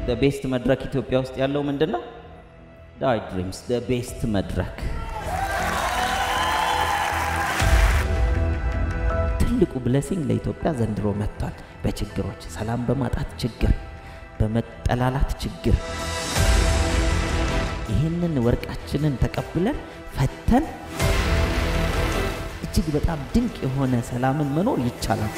ቤስት መድረክ ኢትዮጵያ ውስጥ ያለው ምንድን ነው? ዳዊት ድሪምስ ቤስት መድረክ። ትልቁ ብለሲንግ ለኢትዮጵያ ዘንድሮ መጥቷል። በችግሮች ሰላም በማጣት ችግር፣ በመጠላላት ችግር ይህንን ወርቃችንን ተቀብለን ፈተን እጅግ በጣም ድንቅ የሆነ ሰላምን መኖር ይቻላል።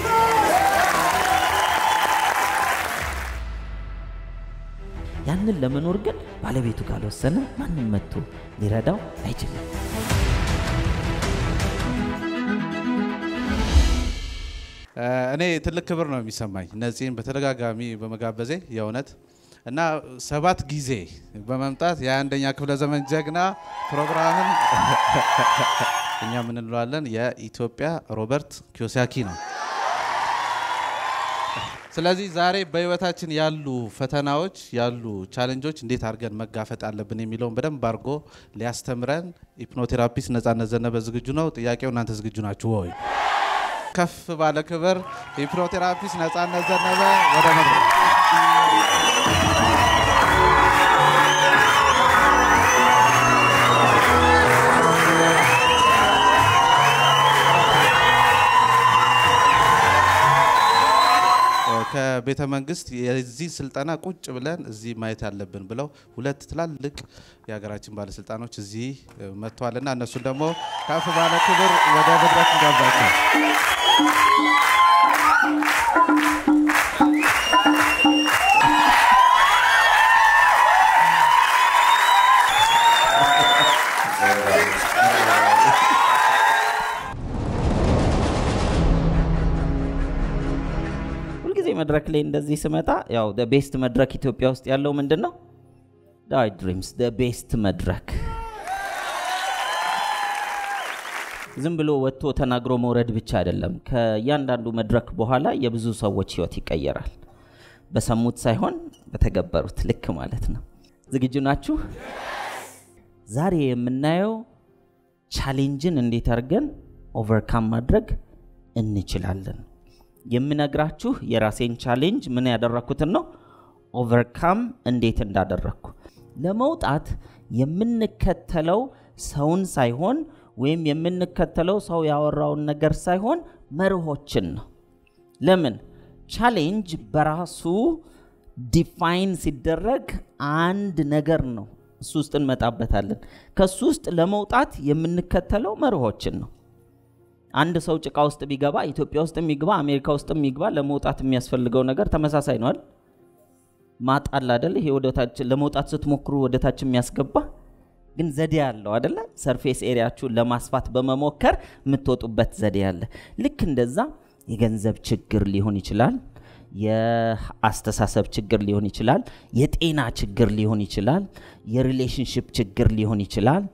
ያንን ለመኖር ግን ባለቤቱ ካልወሰነ ማንም መጥቶ ሊረዳው አይችልም። እኔ ትልቅ ክብር ነው የሚሰማኝ ነፂን በተደጋጋሚ በመጋበዜ የእውነት እና ሰባት ጊዜ በመምጣት የአንደኛ ክፍለ ዘመን ጀግና ፕሮግራምን እኛ ምን እንለዋለን የኢትዮጵያ ሮበርት ኪዮሳኪ ነው። ስለዚህ ዛሬ በህይወታችን ያሉ ፈተናዎች ያሉ ቻለንጆች እንዴት አድርገን መጋፈጥ አለብን የሚለውን በደንብ አድርጎ ሊያስተምረን ሂፕኖቴራፒስት ነጻነት ዘነበ ዝግጁ ነው። ጥያቄው እናንተ ዝግጁ ናችሁ ወይ? ከፍ ባለ ክብር ሂፕኖቴራፒስት ነጻነት ዘነበ ወደ መድረክ ከቤተ መንግስት የዚህ ስልጠና ቁጭ ብለን እዚህ ማየት ያለብን ብለው ሁለት ትላልቅ የሀገራችን ባለስልጣኖች እዚህ መጥተዋልና እነሱን ደግሞ ከፍ ባለ ክብር ወደ መድረክ እንጋብዛቸው። ሁልጊዜ መድረክ ላይ እንደዚህ ስመጣ ያው ቤስት መድረክ ኢትዮጵያ ውስጥ ያለው ምንድን ነው? ዳዊት ድሪምስ ቤስት መድረክ። ዝም ብሎ ወጥቶ ተናግሮ መውረድ ብቻ አይደለም። ከእያንዳንዱ መድረክ በኋላ የብዙ ሰዎች ህይወት ይቀየራል። በሰሙት ሳይሆን በተገበሩት ልክ ማለት ነው። ዝግጁ ናችሁ? ዛሬ የምናየው ቻሌንጅን እንዴት አድርገን ኦቨርካም ማድረግ እንችላለን። የምነግራችሁ የራሴን ቻሌንጅ ምን ያደረኩትን ነው፣ ኦቨርካም እንዴት እንዳደረግኩ። ለመውጣት የምንከተለው ሰውን ሳይሆን ወይም የምንከተለው ሰው ያወራውን ነገር ሳይሆን መርሆችን ነው። ለምን ቻሌንጅ በራሱ ዲፋይን ሲደረግ አንድ ነገር ነው። እሱ ውስጥ እንመጣበታለን። ከሱ ውስጥ ለመውጣት የምንከተለው መርሆችን ነው። አንድ ሰው ጭቃ ውስጥ ቢገባ ኢትዮጵያ ውስጥ የሚግባ አሜሪካ ውስጥ የሚግባ ለመውጣት የሚያስፈልገው ነገር ተመሳሳይ ነዋል። ማጣል አደለ? ይሄ ወደታች ለመውጣት ስትሞክሩ ወደታች የሚያስገባ ግን ዘዴ ያለው አደለ? ሰርፌስ ኤሪያችሁን ለማስፋት በመሞከር የምትወጡበት ዘዴ አለ። ልክ እንደዛ የገንዘብ ችግር ሊሆን ይችላል፣ የአስተሳሰብ ችግር ሊሆን ይችላል፣ የጤና ችግር ሊሆን ይችላል፣ የሪሌሽንሽፕ ችግር ሊሆን ይችላል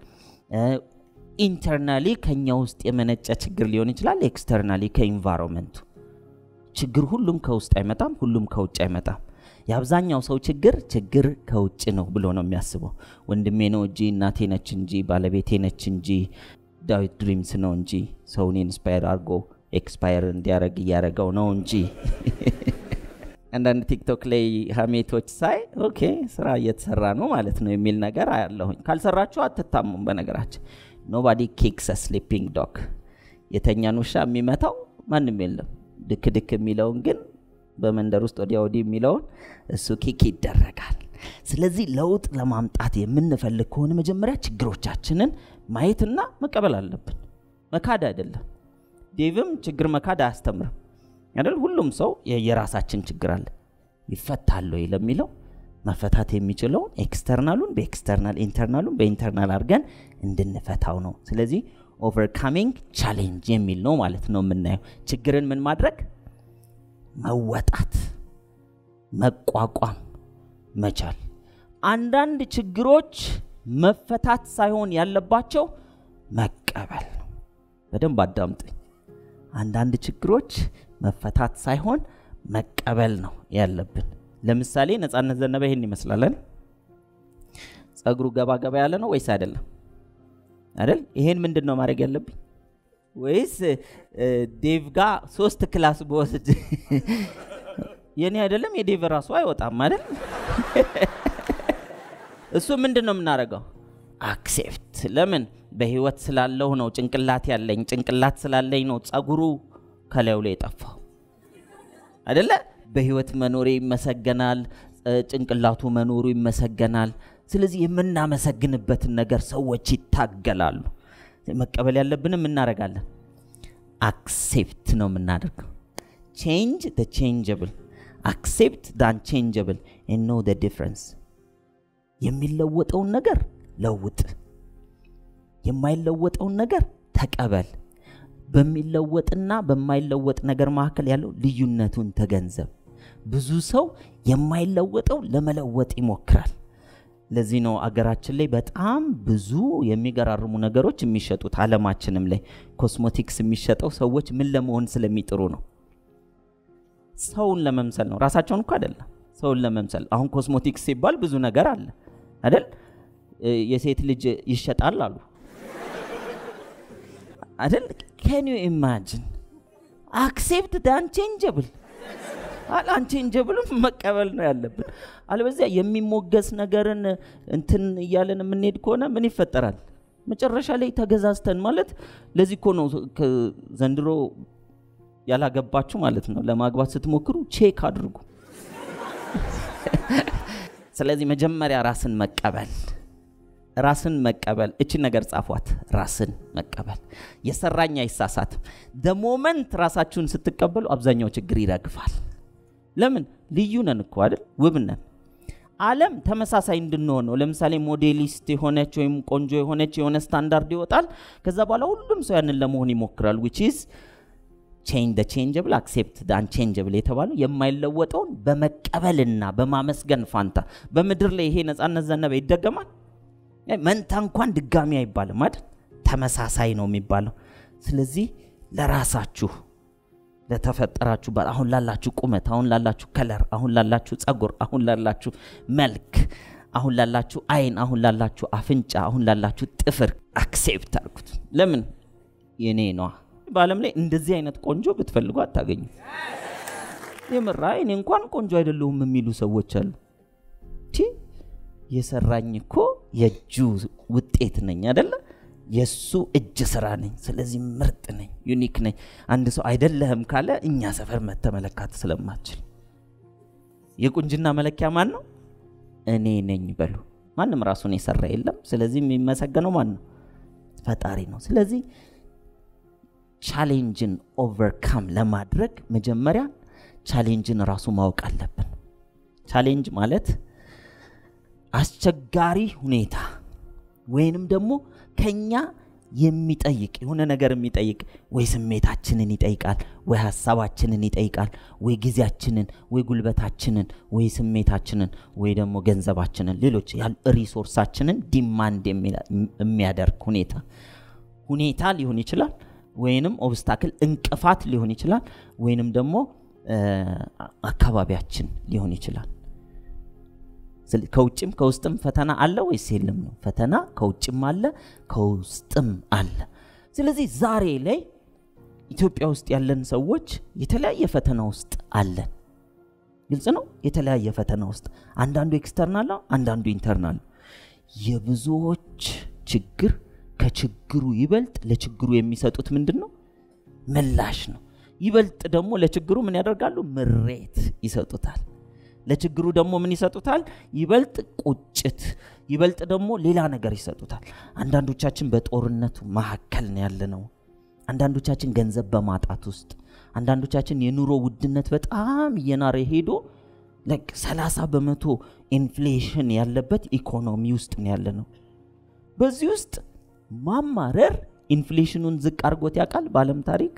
ኢንተርናሊ ከኛ ውስጥ የመነጨ ችግር ሊሆን ይችላል። ኤክስተርናሊ ከኢንቫይሮንመንቱ ችግር ሁሉም ከውስጥ አይመጣም፣ ሁሉም ከውጭ አይመጣም። የአብዛኛው ሰው ችግር ችግር ከውጭ ነው ብሎ ነው የሚያስበው። ወንድሜ ነው እንጂ እናቴ ነች እንጂ ባለቤቴ ነች እንጂ ዳዊት ድሪምስ ነው እንጂ ሰውን ኢንስፓየር አድርጎ ኤክስፓየር እንዲያደርግ እያደረገው ነው እንጂ አንዳንድ ቲክቶክ ላይ ሀሜቶች ሳይ ኦኬ ስራ እየተሰራ ነው ማለት ነው የሚል ነገር አያለሁኝ። ካልሰራችሁ አትታሙም። በነገራችን ኖባዲ ኪክስ ስሊፒንግ ዶግ የተኛን ውሻ የሚመታው ማንም የለም። ድክ ድክ የሚለውን ግን በመንደር ውስጥ ወዲያ ወዲህ የሚለውን እሱ ኪክ ይደረጋል። ስለዚህ ለውጥ ለማምጣት የምንፈልግ ከሆነ መጀመሪያ ችግሮቻችንን ማየትና መቀበል አለብን። መካድ አይደለም። ዴቭም ችግር መካድ አያስተምርም አይደል? ሁሉም ሰው የራሳችን ችግር አለ። ይፈታል ወይ ለሚለው መፈታት የሚችለውን ኤክስተርናሉን በኤክስተርናል ኢንተርናሉን በኢንተርናል አድርገን እንድንፈታው ነው። ስለዚህ ኦቨርካሚንግ ቻሌንጅ የሚል ነው ማለት ነው የምናየው። ችግርን ምን ማድረግ መወጣት፣ መቋቋም መቻል። አንዳንድ ችግሮች መፈታት ሳይሆን ያለባቸው መቀበል ነው። በደንብ አዳምጡኝ። አንዳንድ ችግሮች መፈታት ሳይሆን መቀበል ነው ያለብን። ለምሳሌ ነጻነት ዘነበ ይሄን ይመስላለን። ጸጉሩ ገባ ገባ ያለ ነው ወይስ አይደለም? አይደል? ይሄን ምንድን ነው ማድረግ ያለብኝ? ወይስ ዴቭ ጋር ሶስት ክላስ በወስድ የኔ አይደለም የዴቭ ራሱ አይወጣም አይደል? እሱ ምንድን ነው የምናደርገው? አክሴፕት። ለምን በህይወት ስላለው ነው ጭንቅላት ያለኝ። ጭንቅላት ስላለኝ ነው ጸጉሩ ከላዩ ላይ የጠፋው አይደለ? በህይወት መኖሬ ይመሰገናል፣ ጭንቅላቱ መኖሩ ይመሰገናል። ስለዚህ የምናመሰግንበትን ነገር ሰዎች ይታገላሉ። መቀበል ያለብንም እናደርጋለን። አክሴፕት ነው የምናደርገው። ቼንጅ ደ ቼንጀብል አክሴፕት ደ አንቼንጀብል ኤንድ ኖ ደ ዲፍረንስ። የሚለወጠውን ነገር ለውጥ፣ የማይለወጠውን ነገር ተቀበል። በሚለወጥና በማይለወጥ ነገር መካከል ያለው ልዩነቱን ተገንዘብ። ብዙ ሰው የማይለወጠው ለመለወጥ ይሞክራል። ለዚህ ነው አገራችን ላይ በጣም ብዙ የሚገራርሙ ነገሮች የሚሸጡት። አለማችንም ላይ ኮስሞቲክስ የሚሸጠው ሰዎች ምን ለመሆን ስለሚጥሩ ነው። ሰውን ለመምሰል ነው። ራሳቸውን እኮ አይደለም፣ ሰውን ለመምሰል። አሁን ኮስሞቲክስ ሲባል ብዙ ነገር አለ አይደል? የሴት ልጅ ይሸጣል አሉ አይደል? ካን ዩ ኢማጂን አክሴፕት ደ አንቼንጀብል አንቼንጀብልም መቀበል ነው ያለብን። አለበዚያ የሚሞገስ ነገርን እንትን እያለን የምንሄድ ከሆነ ምን ይፈጠራል? መጨረሻ ላይ ተገዛዝተን ማለት ለዚህ እኮ ነው ዘንድሮ ያላገባችሁ ማለት ነው ለማግባት ስትሞክሩ ቼክ አድርጉ። ስለዚህ መጀመሪያ ራስን መቀበል ራስን መቀበል እችን ነገር ጻፏት። ራስን መቀበል የሰራኝ አይሳሳትም። ደሞመንት ራሳችሁን ስትቀበሉ አብዛኛው ችግር ይረግፋል። ለምን ልዩ ነን እኮ አይደል? ውብ ነን። ዓለም ተመሳሳይ እንድንሆን ነው። ለምሳሌ ሞዴሊስት የሆነች ወይም ቆንጆ የሆነች የሆነ ስታንዳርድ ይወጣል። ከዛ በኋላ ሁሉም ሰው ያንን ለመሆን ይሞክራል። ዊች ኢዝ ቼንጅ ደ ቼንጀብል አክሴፕት ደ አንቼንጀብል የተባለው የማይለወጠውን በመቀበልና በማመስገን ፋንታ በምድር ላይ ይሄ ነፃነት ዘነበ ይደገማል። መንታ እንኳን ድጋሚ አይባልም አይደል? ተመሳሳይ ነው የሚባለው። ስለዚህ ለራሳችሁ ለተፈጠራችሁ አሁን ላላችሁ ቁመት፣ አሁን ላላችሁ ከለር፣ አሁን ላላችሁ ጸጉር፣ አሁን ላላችሁ መልክ፣ አሁን ላላችሁ አይን፣ አሁን ላላችሁ አፍንጫ፣ አሁን ላላችሁ ጥፍር አክሴፕት አድርጉት። ለምን የኔ ነዋ። በዓለም ላይ እንደዚህ አይነት ቆንጆ ብትፈልጉ አታገኙ። የምራ እኔ እንኳን ቆንጆ አይደለሁም የሚሉ ሰዎች አሉ። ቲ የሰራኝ እኮ የእጁ ውጤት ነኝ አደለ? የእሱ እጅ ስራ ነኝ። ስለዚህ ምርጥ ነኝ፣ ዩኒክ ነኝ። አንድ ሰው አይደለህም ካለ እኛ ሰፈር መተመለካት ስለማችል የቁንጅና መለኪያ ማን ነው? እኔ ነኝ በሉ። ማንም ራሱን የሰራ የለም። ስለዚህ የሚመሰገነው ማን ነው? ፈጣሪ ነው። ስለዚህ ቻሌንጅን ኦቨርካም ለማድረግ መጀመሪያ ቻሌንጅን ራሱ ማወቅ አለብን። ቻሌንጅ ማለት አስቸጋሪ ሁኔታ ወይንም ደግሞ ከኛ የሚጠይቅ የሆነ ነገር የሚጠይቅ ወይ ስሜታችንን ይጠይቃል፣ ወይ ሀሳባችንን ይጠይቃል፣ ወይ ጊዜያችንን፣ ወይ ጉልበታችንን፣ ወይ ስሜታችንን፣ ወይ ደግሞ ገንዘባችንን፣ ሌሎች ሪሶርሳችንን ዲማንድ የሚያደርግ ሁኔታ ሁኔታ ሊሆን ይችላል ወይንም ኦብስታክል እንቅፋት ሊሆን ይችላል፣ ወይንም ደግሞ አካባቢያችን ሊሆን ይችላል። ከውጭም ከውስጥም ፈተና አለ ወይስ የለም ነው? ፈተና ከውጭም አለ ከውስጥም አለ። ስለዚህ ዛሬ ላይ ኢትዮጵያ ውስጥ ያለን ሰዎች የተለያየ ፈተና ውስጥ አለን። ግልጽ ነው። የተለያየ ፈተና ውስጥ አንዳንዱ ኤክስተርናል ነው፣ አንዳንዱ ኢንተርናል ነው። የብዙዎች ችግር ከችግሩ ይበልጥ ለችግሩ የሚሰጡት ምንድን ነው? ምላሽ ነው። ይበልጥ ደግሞ ለችግሩ ምን ያደርጋሉ? ምሬት ይሰጡታል። ለችግሩ ደግሞ ምን ይሰጡታል? ይበልጥ ቁጭት፣ ይበልጥ ደግሞ ሌላ ነገር ይሰጡታል። አንዳንዶቻችን በጦርነቱ መካከል ነው ያለነው። አንዳንዶቻችን ገንዘብ በማጣት ውስጥ፣ አንዳንዶቻችን የኑሮ ውድነት በጣም እየናረ ሄዶ ለቅ 30 በመቶ ኢንፍሌሽን ያለበት ኢኮኖሚ ውስጥ ነው ያለነው። በዚህ ውስጥ ማማረር ኢንፍሌሽኑን ዝቅ አድርጎት ያውቃል? በዓለም ታሪክ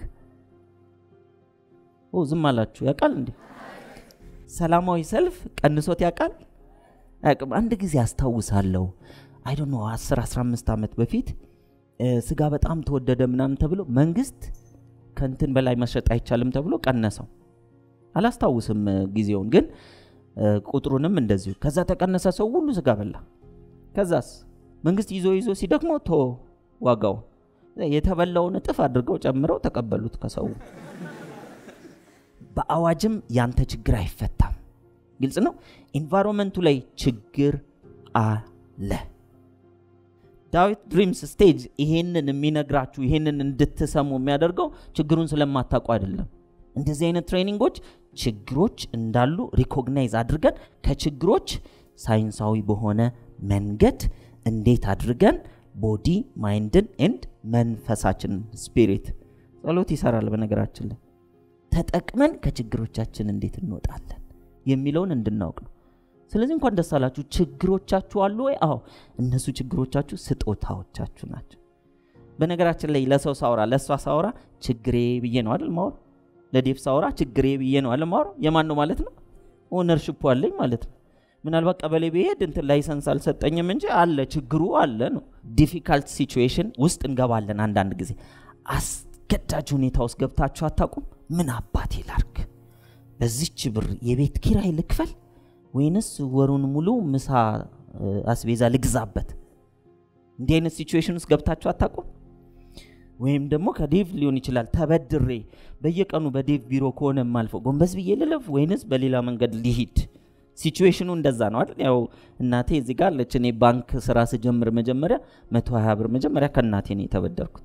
ኦ ዝም አላችሁ። ያውቃል እንዴ? ሰላማዊ ሰልፍ ቀንሶት ያውቃል? አያውቅም። አንድ ጊዜ አስታውሳለሁ። አይ ዶንት ኖ 10 15 ዓመት በፊት ስጋ በጣም ተወደደ ምናምን ተብሎ መንግስት ከንትን በላይ መሸጥ አይቻልም ተብሎ ቀነሰው። አላስታውስም ጊዜውን ግን ቁጥሩንም እንደዚሁ። ከዛ ተቀነሰ፣ ሰው ሁሉ ስጋ በላ። ከዛስ መንግስት ይዞ ይዞ ሲደክመው ቶ ዋጋው የተበላውን እጥፍ አድርገው ጨምረው ተቀበሉት ከሰው። በአዋጅም ያንተ ችግር አይፈታም። ግልጽ ነው። ኢንቫይሮንመንቱ ላይ ችግር አለ። ዳዊት ድሪምስ ስቴጅ ይሄንን የሚነግራችሁ ይሄንን እንድትሰሙ የሚያደርገው ችግሩን ስለማታውቁ አይደለም። እንደዚህ አይነት ትሬኒንጎች ችግሮች እንዳሉ ሪኮግናይዝ አድርገን ከችግሮች ሳይንሳዊ በሆነ መንገድ እንዴት አድርገን ቦዲ ማይንድን ኤንድ መንፈሳችንን ስፒሪት ጸሎት ይሰራል። በነገራችን ላይ ተጠቅመን ከችግሮቻችን እንዴት እንወጣለን የሚለውን እንድናውቅ ነው። ስለዚህ እንኳን ደስ አላችሁ። ችግሮቻችሁ አሉ ወይ? አዎ፣ እነሱ ችግሮቻችሁ ስጦታዎቻችሁ ናቸው። በነገራችን ላይ ለሰው ሳውራ ለእሷ ሳውራ ችግሬ ብዬ ነው አይደል ማውራ። ለዴፍ ሳውራ ችግሬ ብዬ ነው አይደል ማውራ። የማን ነው ማለት ነው? ኦነርሽፑ አለኝ ማለት ነው። ምናልባት ቀበሌ ብሄድ እንትን ላይሰንስ አልሰጠኝም እንጂ አለ ችግሩ አለ ነው። ዲፊካልት ሲቹዌሽን ውስጥ እንገባለን። አንዳንድ ጊዜ አስገዳጅ ሁኔታ ውስጥ ገብታችሁ አታውቁም? ምን አባቴ ላርግ፣ በዚች ብር የቤት ኪራይ ልክፈል ወይንስ ወሩን ሙሉ ምሳ አስቤዛ ልግዛበት? እንዲህ አይነት ሲቹዌሽን ውስጥ ገብታችሁ አታውቁም? ወይም ደግሞ ከዴቭ ሊሆን ይችላል ተበድሬ በየቀኑ በዴቭ ቢሮ ከሆነ የማልፈው ጎንበስ ብዬ ልለፍ ወይንስ በሌላ መንገድ ሊሂድ? ሲቹዌሽኑ እንደዛ ነው አይደል? ያው እናቴ እዚህ ጋር አለች። እኔ ባንክ ስራ ስጀምር መጀመሪያ መቶ ሀያ ብር መጀመሪያ ከእናቴ ነው የተበደርኩት።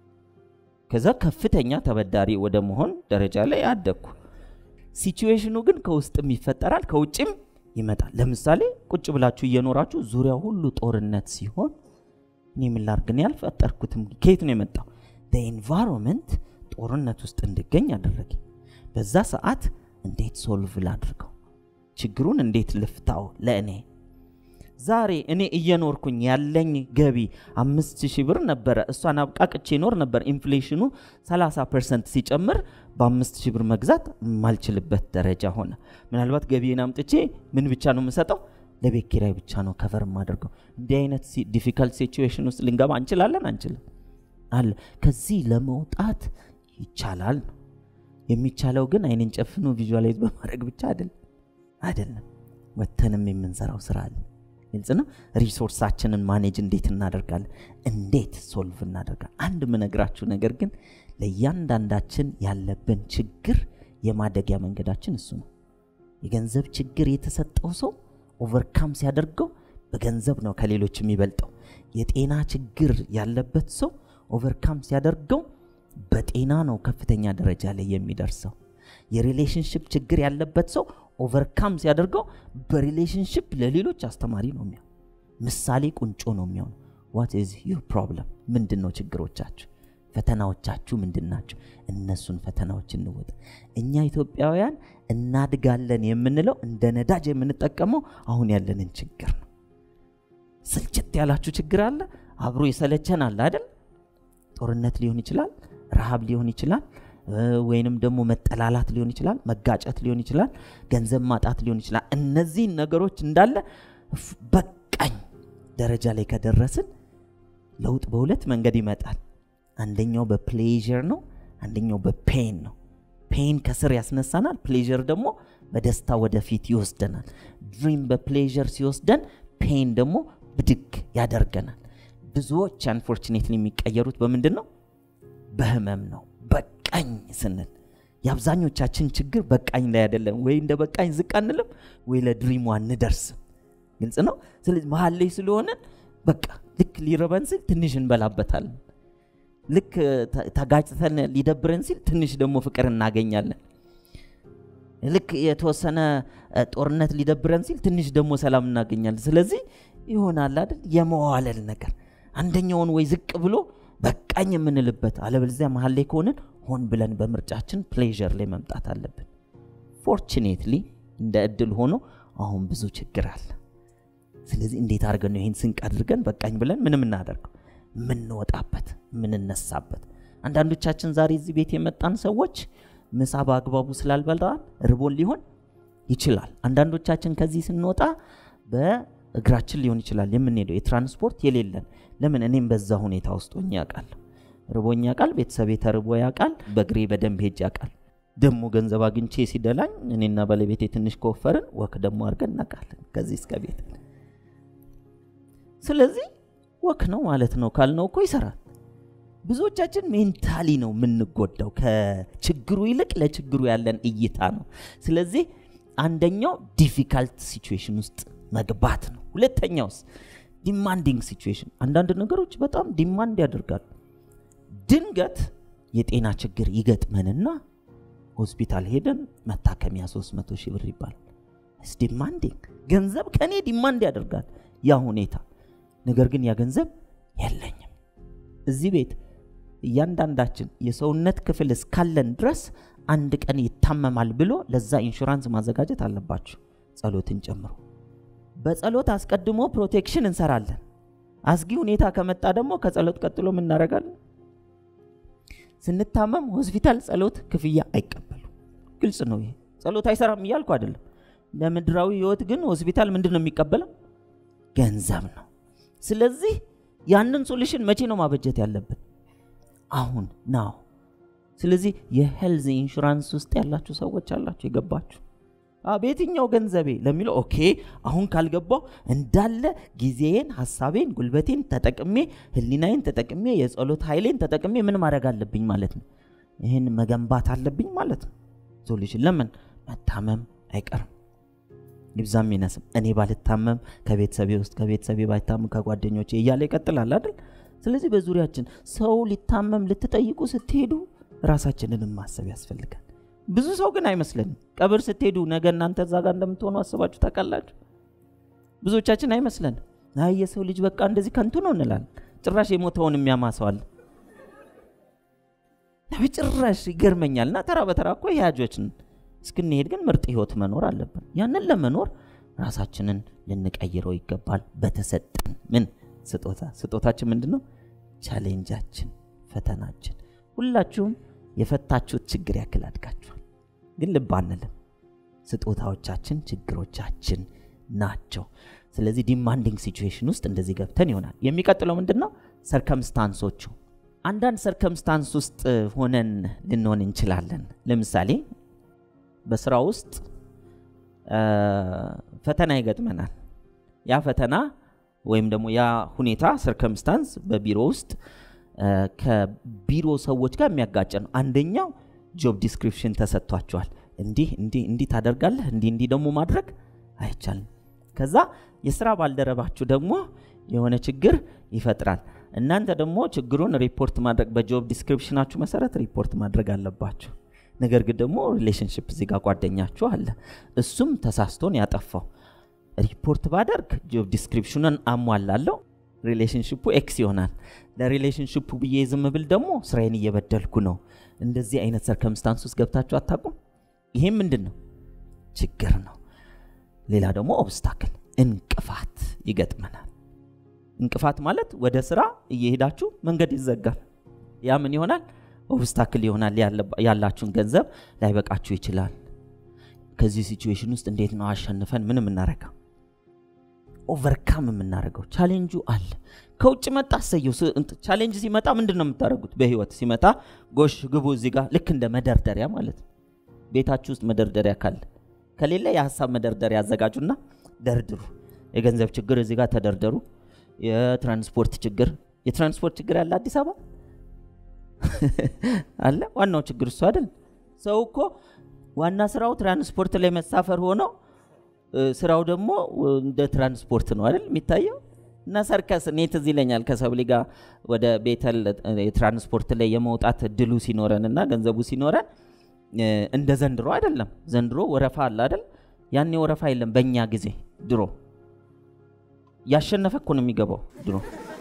ከዛ ከፍተኛ ተበዳሪ ወደ መሆን ደረጃ ላይ አደግኩ። ሲቹዌሽኑ ግን ከውስጥም ይፈጠራል ከውጭም ይመጣል። ለምሳሌ ቁጭ ብላችሁ እየኖራችሁ ዙሪያው ሁሉ ጦርነት ሲሆን እኔ ምን ላድርግ? እኔ አልፈጠርኩትም። ከየት ነው የመጣው? ኢንቫይሮንመንት ጦርነት ውስጥ እንድገኝ አደረገ። በዛ ሰዓት እንዴት ሶልቭ ላድርገው? ችግሩን እንዴት ልፍታው? ለእኔ ዛሬ እኔ እየኖርኩኝ ያለኝ ገቢ አምስት ሺህ ብር ነበረ። እሷን አብቃቅቼ ይኖር ነበር። ኢንፍሌሽኑ 30 ፐርሰንት ሲጨምር በአምስት ሺህ ብር መግዛት የማልችልበት ደረጃ ሆነ። ምናልባት ገቢን አምጥቼ ምን ብቻ ነው የምሰጠው? ለቤት ኪራይ ብቻ ነው ከቨር የማደርገው። እንዲህ አይነት ዲፊካልት ሲቹዌሽን ውስጥ ልንገባ እንችላለን አንችልም? አለ። ከዚህ ለመውጣት ይቻላል ነው የሚቻለው። ግን አይንን ጨፍኖ ቪዥዋላይዝ በማድረግ ብቻ አይደለም አይደለም፣ ወተንም የምንሰራው ስራ አለ። ግልጽ ነው። ሪሶርሳችንን ማኔጅ እንዴት እናደርጋለን? እንዴት ሶልቭ እናደርጋለን? አንድ የምነግራችሁ ነገር ግን ለእያንዳንዳችን ያለብን ችግር የማደጊያ መንገዳችን እሱ ነው። የገንዘብ ችግር የተሰጠው ሰው ኦቨርካም ሲያደርገው በገንዘብ ነው ከሌሎች የሚበልጠው። የጤና ችግር ያለበት ሰው ኦቨርካም ሲያደርገው በጤና ነው ከፍተኛ ደረጃ ላይ የሚደርሰው። የሪሌሽንሽፕ ችግር ያለበት ሰው ኦቨርካም ሲያደርገው በሪሌሽንሽፕ ለሌሎች አስተማሪ ነው የሚሆን፣ ምሳሌ ቁንጮ ነው የሚሆን። ዋት ኢዝ ዩር ፕሮብለም? ምንድን ነው ችግሮቻችሁ? ፈተናዎቻችሁ ምንድን ናቸው? እነሱን ፈተናዎች እንወጣ። እኛ ኢትዮጵያውያን እናድጋለን የምንለው እንደ ነዳጅ የምንጠቀመው አሁን ያለንን ችግር ነው። ስልችት ያላችሁ ችግር አለ፣ አብሮ የሰለቸን አለ አይደል? ጦርነት ሊሆን ይችላል፣ ረሃብ ሊሆን ይችላል፣ ወይንም ደግሞ መጠላላት ሊሆን ይችላል፣ መጋጨት ሊሆን ይችላል፣ ገንዘብ ማጣት ሊሆን ይችላል። እነዚህን ነገሮች እንዳለ በቃኝ ደረጃ ላይ ከደረስን ለውጥ በሁለት መንገድ ይመጣል። አንደኛው በፕሌዥር ነው፣ አንደኛው በፔን ነው። ፔን ከስር ያስነሳናል፣ ፕሌዥር ደግሞ በደስታ ወደፊት ይወስደናል። ድሪም በፕሌዥር ሲወስደን፣ ፔን ደግሞ ብድግ ያደርገናል። ብዙዎች አንፎርቹኔትሊ የሚቀየሩት በምንድን ነው? በህመም ነው። በቃኝ ስንል የአብዛኞቻችን ችግር በቃኝ ላይ አይደለም። ወይ እንደ በቃኝ ዝቅ አንልም፣ ወይ ለድሪሙ አንደርስም። ግልጽ ነው። ስለዚህ መሀል ላይ ስለሆነን በቃ ልክ ሊረበን ሲል ትንሽ እንበላበታለን። ልክ ተጋጭተን ሊደብረን ሲል ትንሽ ደግሞ ፍቅር እናገኛለን። ልክ የተወሰነ ጦርነት ሊደብረን ሲል ትንሽ ደግሞ ሰላም እናገኛለን። ስለዚህ ይሆናል አይደል የመዋለል ነገር አንደኛውን ወይ ዝቅ ብሎ በቃኝ የምንልበት አለበለዚያ መሀል ላይ ከሆንን ሆን ብለን በምርጫችን ፕሌዥር ላይ መምጣት አለብን። ፎርቹኔትሊ እንደ እድል ሆኖ አሁን ብዙ ችግር አለ። ስለዚህ እንዴት አድርገን ነው ይህን ስንቅ አድርገን በቃኝ ብለን ምንም እናደርገው የምንወጣበት የምንነሳበት። አንዳንዶቻችን ዛሬ እዚህ ቤት የመጣን ሰዎች ምሳ በአግባቡ ስላልበላን ርቦን ሊሆን ይችላል። አንዳንዶቻችን ከዚህ ስንወጣ በእግራችን ሊሆን ይችላል የምንሄደው የትራንስፖርት የሌለን። ለምን እኔም በዛ ሁኔታ ውስጥ ሆኜ ያውቃል። ርቦኝ ያውቃል። ቤተሰቤ ተርቦ ያውቃል። በእግሬ በደንብ ሄጅ ያውቃል። ደግሞ ገንዘብ አግኝቼ ሲደላኝ እኔና ባለቤቴ ትንሽ ከወፈርን ወክ ደግሞ አድርገን እናውቃለን ከዚህ እስከ ቤት። ስለዚህ ወክ ነው ማለት ነው ካልነው እኮ ይሰራል። ብዙዎቻችን ሜንታሊ ነው የምንጎዳው። ከችግሩ ይልቅ ለችግሩ ያለን እይታ ነው። ስለዚህ አንደኛው ዲፊካልት ሲቹዌሽን ውስጥ መግባት ነው። ሁለተኛውስ ዲማንዲንግ ሲቹዌሽን፣ አንዳንድ ነገሮች በጣም ዲማንድ ያደርጋሉ። ድንገት የጤና ችግር ይገጥመንና ሆስፒታል ሄደን መታከሚያ 300 ሺህ ብር ይባላል። ስ ዲማንዲንግ ገንዘብ ከእኔ ዲማንድ ያደርጋል ያ ሁኔታ። ነገር ግን ያ ገንዘብ የለኝም። እዚህ ቤት እያንዳንዳችን የሰውነት ክፍል እስካለን ድረስ አንድ ቀን ይታመማል ብሎ ለዛ ኢንሹራንስ ማዘጋጀት አለባችሁ፣ ጸሎትን ጨምሮ። በጸሎት አስቀድሞ ፕሮቴክሽን እንሰራለን። አስጊ ሁኔታ ከመጣ ደግሞ ከጸሎት ቀጥሎ ምን እናደርጋለን? ስንታመም ሆስፒታል ጸሎት ክፍያ አይቀበሉ። ግልጽ ነው ይሄ። ጸሎት አይሰራም እያልኩ አይደለም። ለምድራዊ ህይወት ግን ሆስፒታል ምንድን ነው የሚቀበለው? ገንዘብ ነው። ስለዚህ ያንን ሶሉሽን መቼ ነው ማበጀት ያለብን? አሁን ናው። ስለዚህ የሄልዝ ኢንሹራንስ ውስጥ ያላችሁ ሰዎች አላችሁ የገባችሁ በየትኛው ገንዘቤ ለሚለው ኦኬ፣ አሁን ካልገባው እንዳለ ጊዜዬን፣ ሀሳቤን፣ ጉልበቴን ተጠቅሜ ህሊናዬን ተጠቅሜ የጸሎት ኃይሌን ተጠቅሜ ምን ማድረግ አለብኝ ማለት ነው? ይህን መገንባት አለብኝ ማለት ነው። ሶሉሽን ለምን መታመም አይቀርም ይብዛም ይነስም እኔ ባልታመም ከቤተሰቤ ውስጥ ከቤተሰቤ ባይታመም ከጓደኞቼ እያለ ይቀጥላል አይደል? ስለዚህ በዙሪያችን ሰው ሊታመም ልትጠይቁ ስትሄዱ ራሳችንንም ማሰብ ያስፈልጋል። ብዙ ሰው ግን አይመስለንም። ቀብር ስትሄዱ ነገ እናንተ እዛ ጋር እንደምትሆኑ አስባችሁ ታውቃላችሁ? ብዙዎቻችን አይመስለንም። አይ የሰው ልጅ በቃ እንደዚህ ከንቱ ነው እንላለን። ጭራሽ የሞተውን የሚያማሰዋል በጭራሽ ይገርመኛል። እና ተራ በተራ እኮ ያጆችን እስክንሄድ ግን ምርጥ ህይወት መኖር አለብን። ያንን ለመኖር ራሳችንን ልንቀይረው ይገባል። በተሰጠን ምን ስጦታ ስጦታችን ምንድን ነው? ቻሌንጃችን፣ ፈተናችን። ሁላችሁም የፈታችሁት ችግር ያክል አድጋችኋል፣ ግን ልብ አንልም። ስጦታዎቻችን ችግሮቻችን ናቸው። ስለዚህ ዲማንዲንግ ሲቹዌሽን ውስጥ እንደዚህ ገብተን ይሆናል። የሚቀጥለው ምንድን ነው? ሰርከምስታንሶቹ። አንዳንድ ሰርከምስታንስ ውስጥ ሆነን ልንሆን እንችላለን። ለምሳሌ በስራ ውስጥ ፈተና ይገጥመናል። ያ ፈተና ወይም ደግሞ ያ ሁኔታ ሰርከምስታንስ በቢሮ ውስጥ ከቢሮ ሰዎች ጋር የሚያጋጭ ነው። አንደኛው ጆብ ዲስክሪፕሽን ተሰጥቷቸዋል። እንዲህ እንዲህ እንዲህ ታደርጋለህ፣ እንዲህ እንዲህ ደግሞ ማድረግ አይቻልም። ከዛ የስራ ባልደረባችሁ ደግሞ የሆነ ችግር ይፈጥራል። እናንተ ደግሞ ችግሩን ሪፖርት ማድረግ በጆብ ዲስክሪፕሽናችሁ መሰረት ሪፖርት ማድረግ አለባችሁ። ነገር ግን ደግሞ ሪሌሽንሽፕ እዚህ ጋር ጓደኛችሁ አለ፣ እሱም ተሳስቶን ያጠፋው ሪፖርት ባደርግ ጆብ ዲስክሪፕሽኑን አሟላለሁ፣ ሪሌሽንሽፑ ኤክስ ይሆናል። ለሪሌሽንሽፑ ብዬ ዝም ብል ደግሞ ስራዬን እየበደልኩ ነው። እንደዚህ አይነት ሰርከምስታንስ ውስጥ ገብታችሁ አታውቁም? ይሄም ምንድን ነው? ችግር ነው። ሌላ ደግሞ ኦብስታክል እንቅፋት ይገጥመናል። እንቅፋት ማለት ወደ ስራ እየሄዳችሁ መንገድ ይዘጋል። ያ ምን ይሆናል? ኦብስታክል ይሆናል። ያላችሁን ገንዘብ ላይበቃችሁ ይችላል። ከዚህ ሲቹዌሽን ውስጥ እንዴት ነው አሸንፈን ምን የምናረገው ኦቨርካም የምናደርገው? ቻሌንጁ አለ። ከውጭ መጣ አሰየው። ቻሌንጅ ሲመጣ ምንድን ነው የምታደርጉት? በህይወት ሲመጣ ጎሽ ግቡ እዚህ ጋር ልክ እንደ መደርደሪያ ማለት ነው። ቤታችሁ ውስጥ መደርደሪያ ካለ ከሌለ የሀሳብ መደርደሪያ ያዘጋጁና ደርድሩ። የገንዘብ ችግር እዚህ ጋር ተደርደሩ። የትራንስፖርት ችግር የትራንስፖርት ችግር ያለ አዲስ አበባ አለ። ዋናው ችግር እሱ አይደል? ሰው እኮ ዋና ስራው ትራንስፖርት ላይ መሳፈር ሆኖ ስራው ደግሞ እንደ ትራንስፖርት ነው አይደል የሚታየው። እና ሰርከስ እኔ ትዝ ይለኛል ከሰብሊ ጋር ወደ ቤተል የትራንስፖርት ላይ የመውጣት እድሉ ሲኖረን እና ገንዘቡ ሲኖረን እንደ ዘንድሮ አይደለም። ዘንድሮ ወረፋ አለ አይደል? ያኔ ወረፋ የለም። በእኛ ጊዜ ድሮ ያሸነፈ እኮ ነው የሚገባው ድሮ።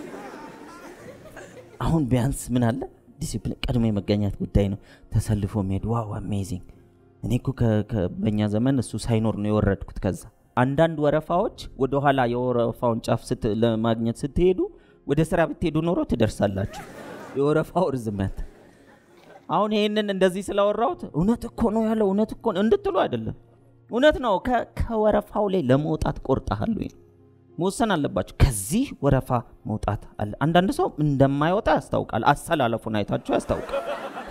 አሁን ቢያንስ ምን አለ ዲሲፕሊን፣ ቀድሞ የመገኘት ጉዳይ ነው። ተሰልፎ መሄድ ዋው አሜዚንግ። እኔ እኮ በእኛ ዘመን እሱ ሳይኖር ነው የወረድኩት። ከዛ አንዳንድ ወረፋዎች ወደኋላ የወረፋውን ጫፍ ለማግኘት ስትሄዱ ወደ ስራ ብትሄዱ ኖሮ ትደርሳላችሁ። የወረፋው ርዝመት አሁን ይህንን እንደዚህ ስላወራሁት እውነት እኮ ነው ያለው እውነት እኮ ነው እንድትሉ አይደለም። እውነት ነው። ከወረፋው ላይ ለመውጣት ቆርጠሃል ወይ መወሰን አለባቸው። ከዚህ ወረፋ መውጣት አለ። አንዳንድ ሰው እንደማይወጣ ያስታውቃል። አሰላለፉን አይታችሁ ያስታውቃል።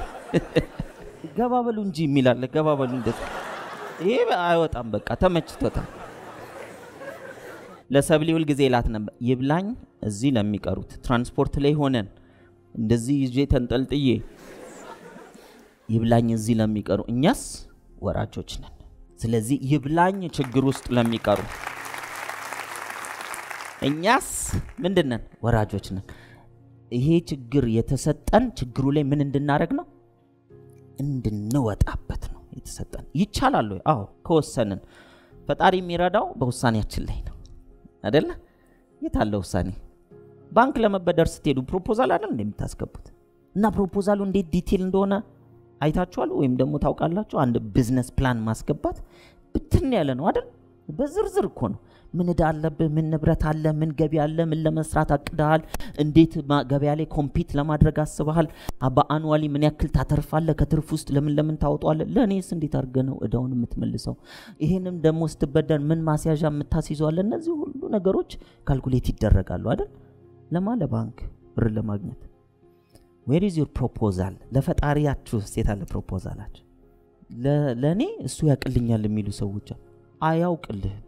ገባ በሉ እንጂ የሚላለ ገባ በሉ እንደዚህ ይሄ አይወጣም። በቃ ተመችቶታል። ለሰብሊ ሁል ጊዜ ላት ነበር ይብላኝ እዚህ ለሚቀሩት ትራንስፖርት ላይ ሆነን እንደዚህ ይዤ ተንጠልጥዬ ይብላኝ እዚህ ለሚቀሩ እኛስ ወራጆች ነን። ስለዚህ ይብላኝ ችግር ውስጥ ለሚቀሩ እኛስ ምንድን ነን? ወራጆች ነን። ይሄ ችግር የተሰጠን ችግሩ ላይ ምን እንድናደረግ ነው? እንድንወጣበት ነው የተሰጠን። ይቻላል ወይ? አዎ ከወሰንን። ፈጣሪ የሚረዳው በውሳኔያችን ላይ ነው አደለ? የት አለ ውሳኔ? ባንክ ለመበደር ስትሄዱ ፕሮፖዛል አይደል እንደምታስገቡት እና ፕሮፖዛሉ እንዴት ዲቴል እንደሆነ አይታችኋል ወይም ደግሞ ታውቃላችሁ። አንድ ቢዝነስ ፕላን ማስገባት ብትን ያለ ነው አይደል? በዝርዝር እኮ ነው። ምን እዳ አለብህ? ምን ንብረት አለ? ምን ገቢ አለ? ምን ለመስራት አቅደሃል? እንዴት ማ- ገበያ ላይ ኮምፒት ለማድረግ አስበሃል? በአንዋሊ ምን ያክል ታተርፋለህ? ከትርፍ ውስጥ ለምን ለምን ታወጧለህ? ለእኔስ እንዴት አድርገህ ነው እዳውን የምትመልሰው? ይህንም ደግሞ ስትበደር ምን ማስያዣ የምታስይዘዋለ? እነዚህ ሁሉ ነገሮች ካልኩሌት ይደረጋሉ አይደል? ለማ ለባንክ ብር ለማግኘት ዌር ኢዝ ዩር ፕሮፖዛል? ለፈጣሪያችሁ ሴት አለ ፕሮፖዛላችሁ? ለ- ለእኔ እሱ ያቅልኛል የሚሉ ሰዎች አሉ። አያውቅልህም።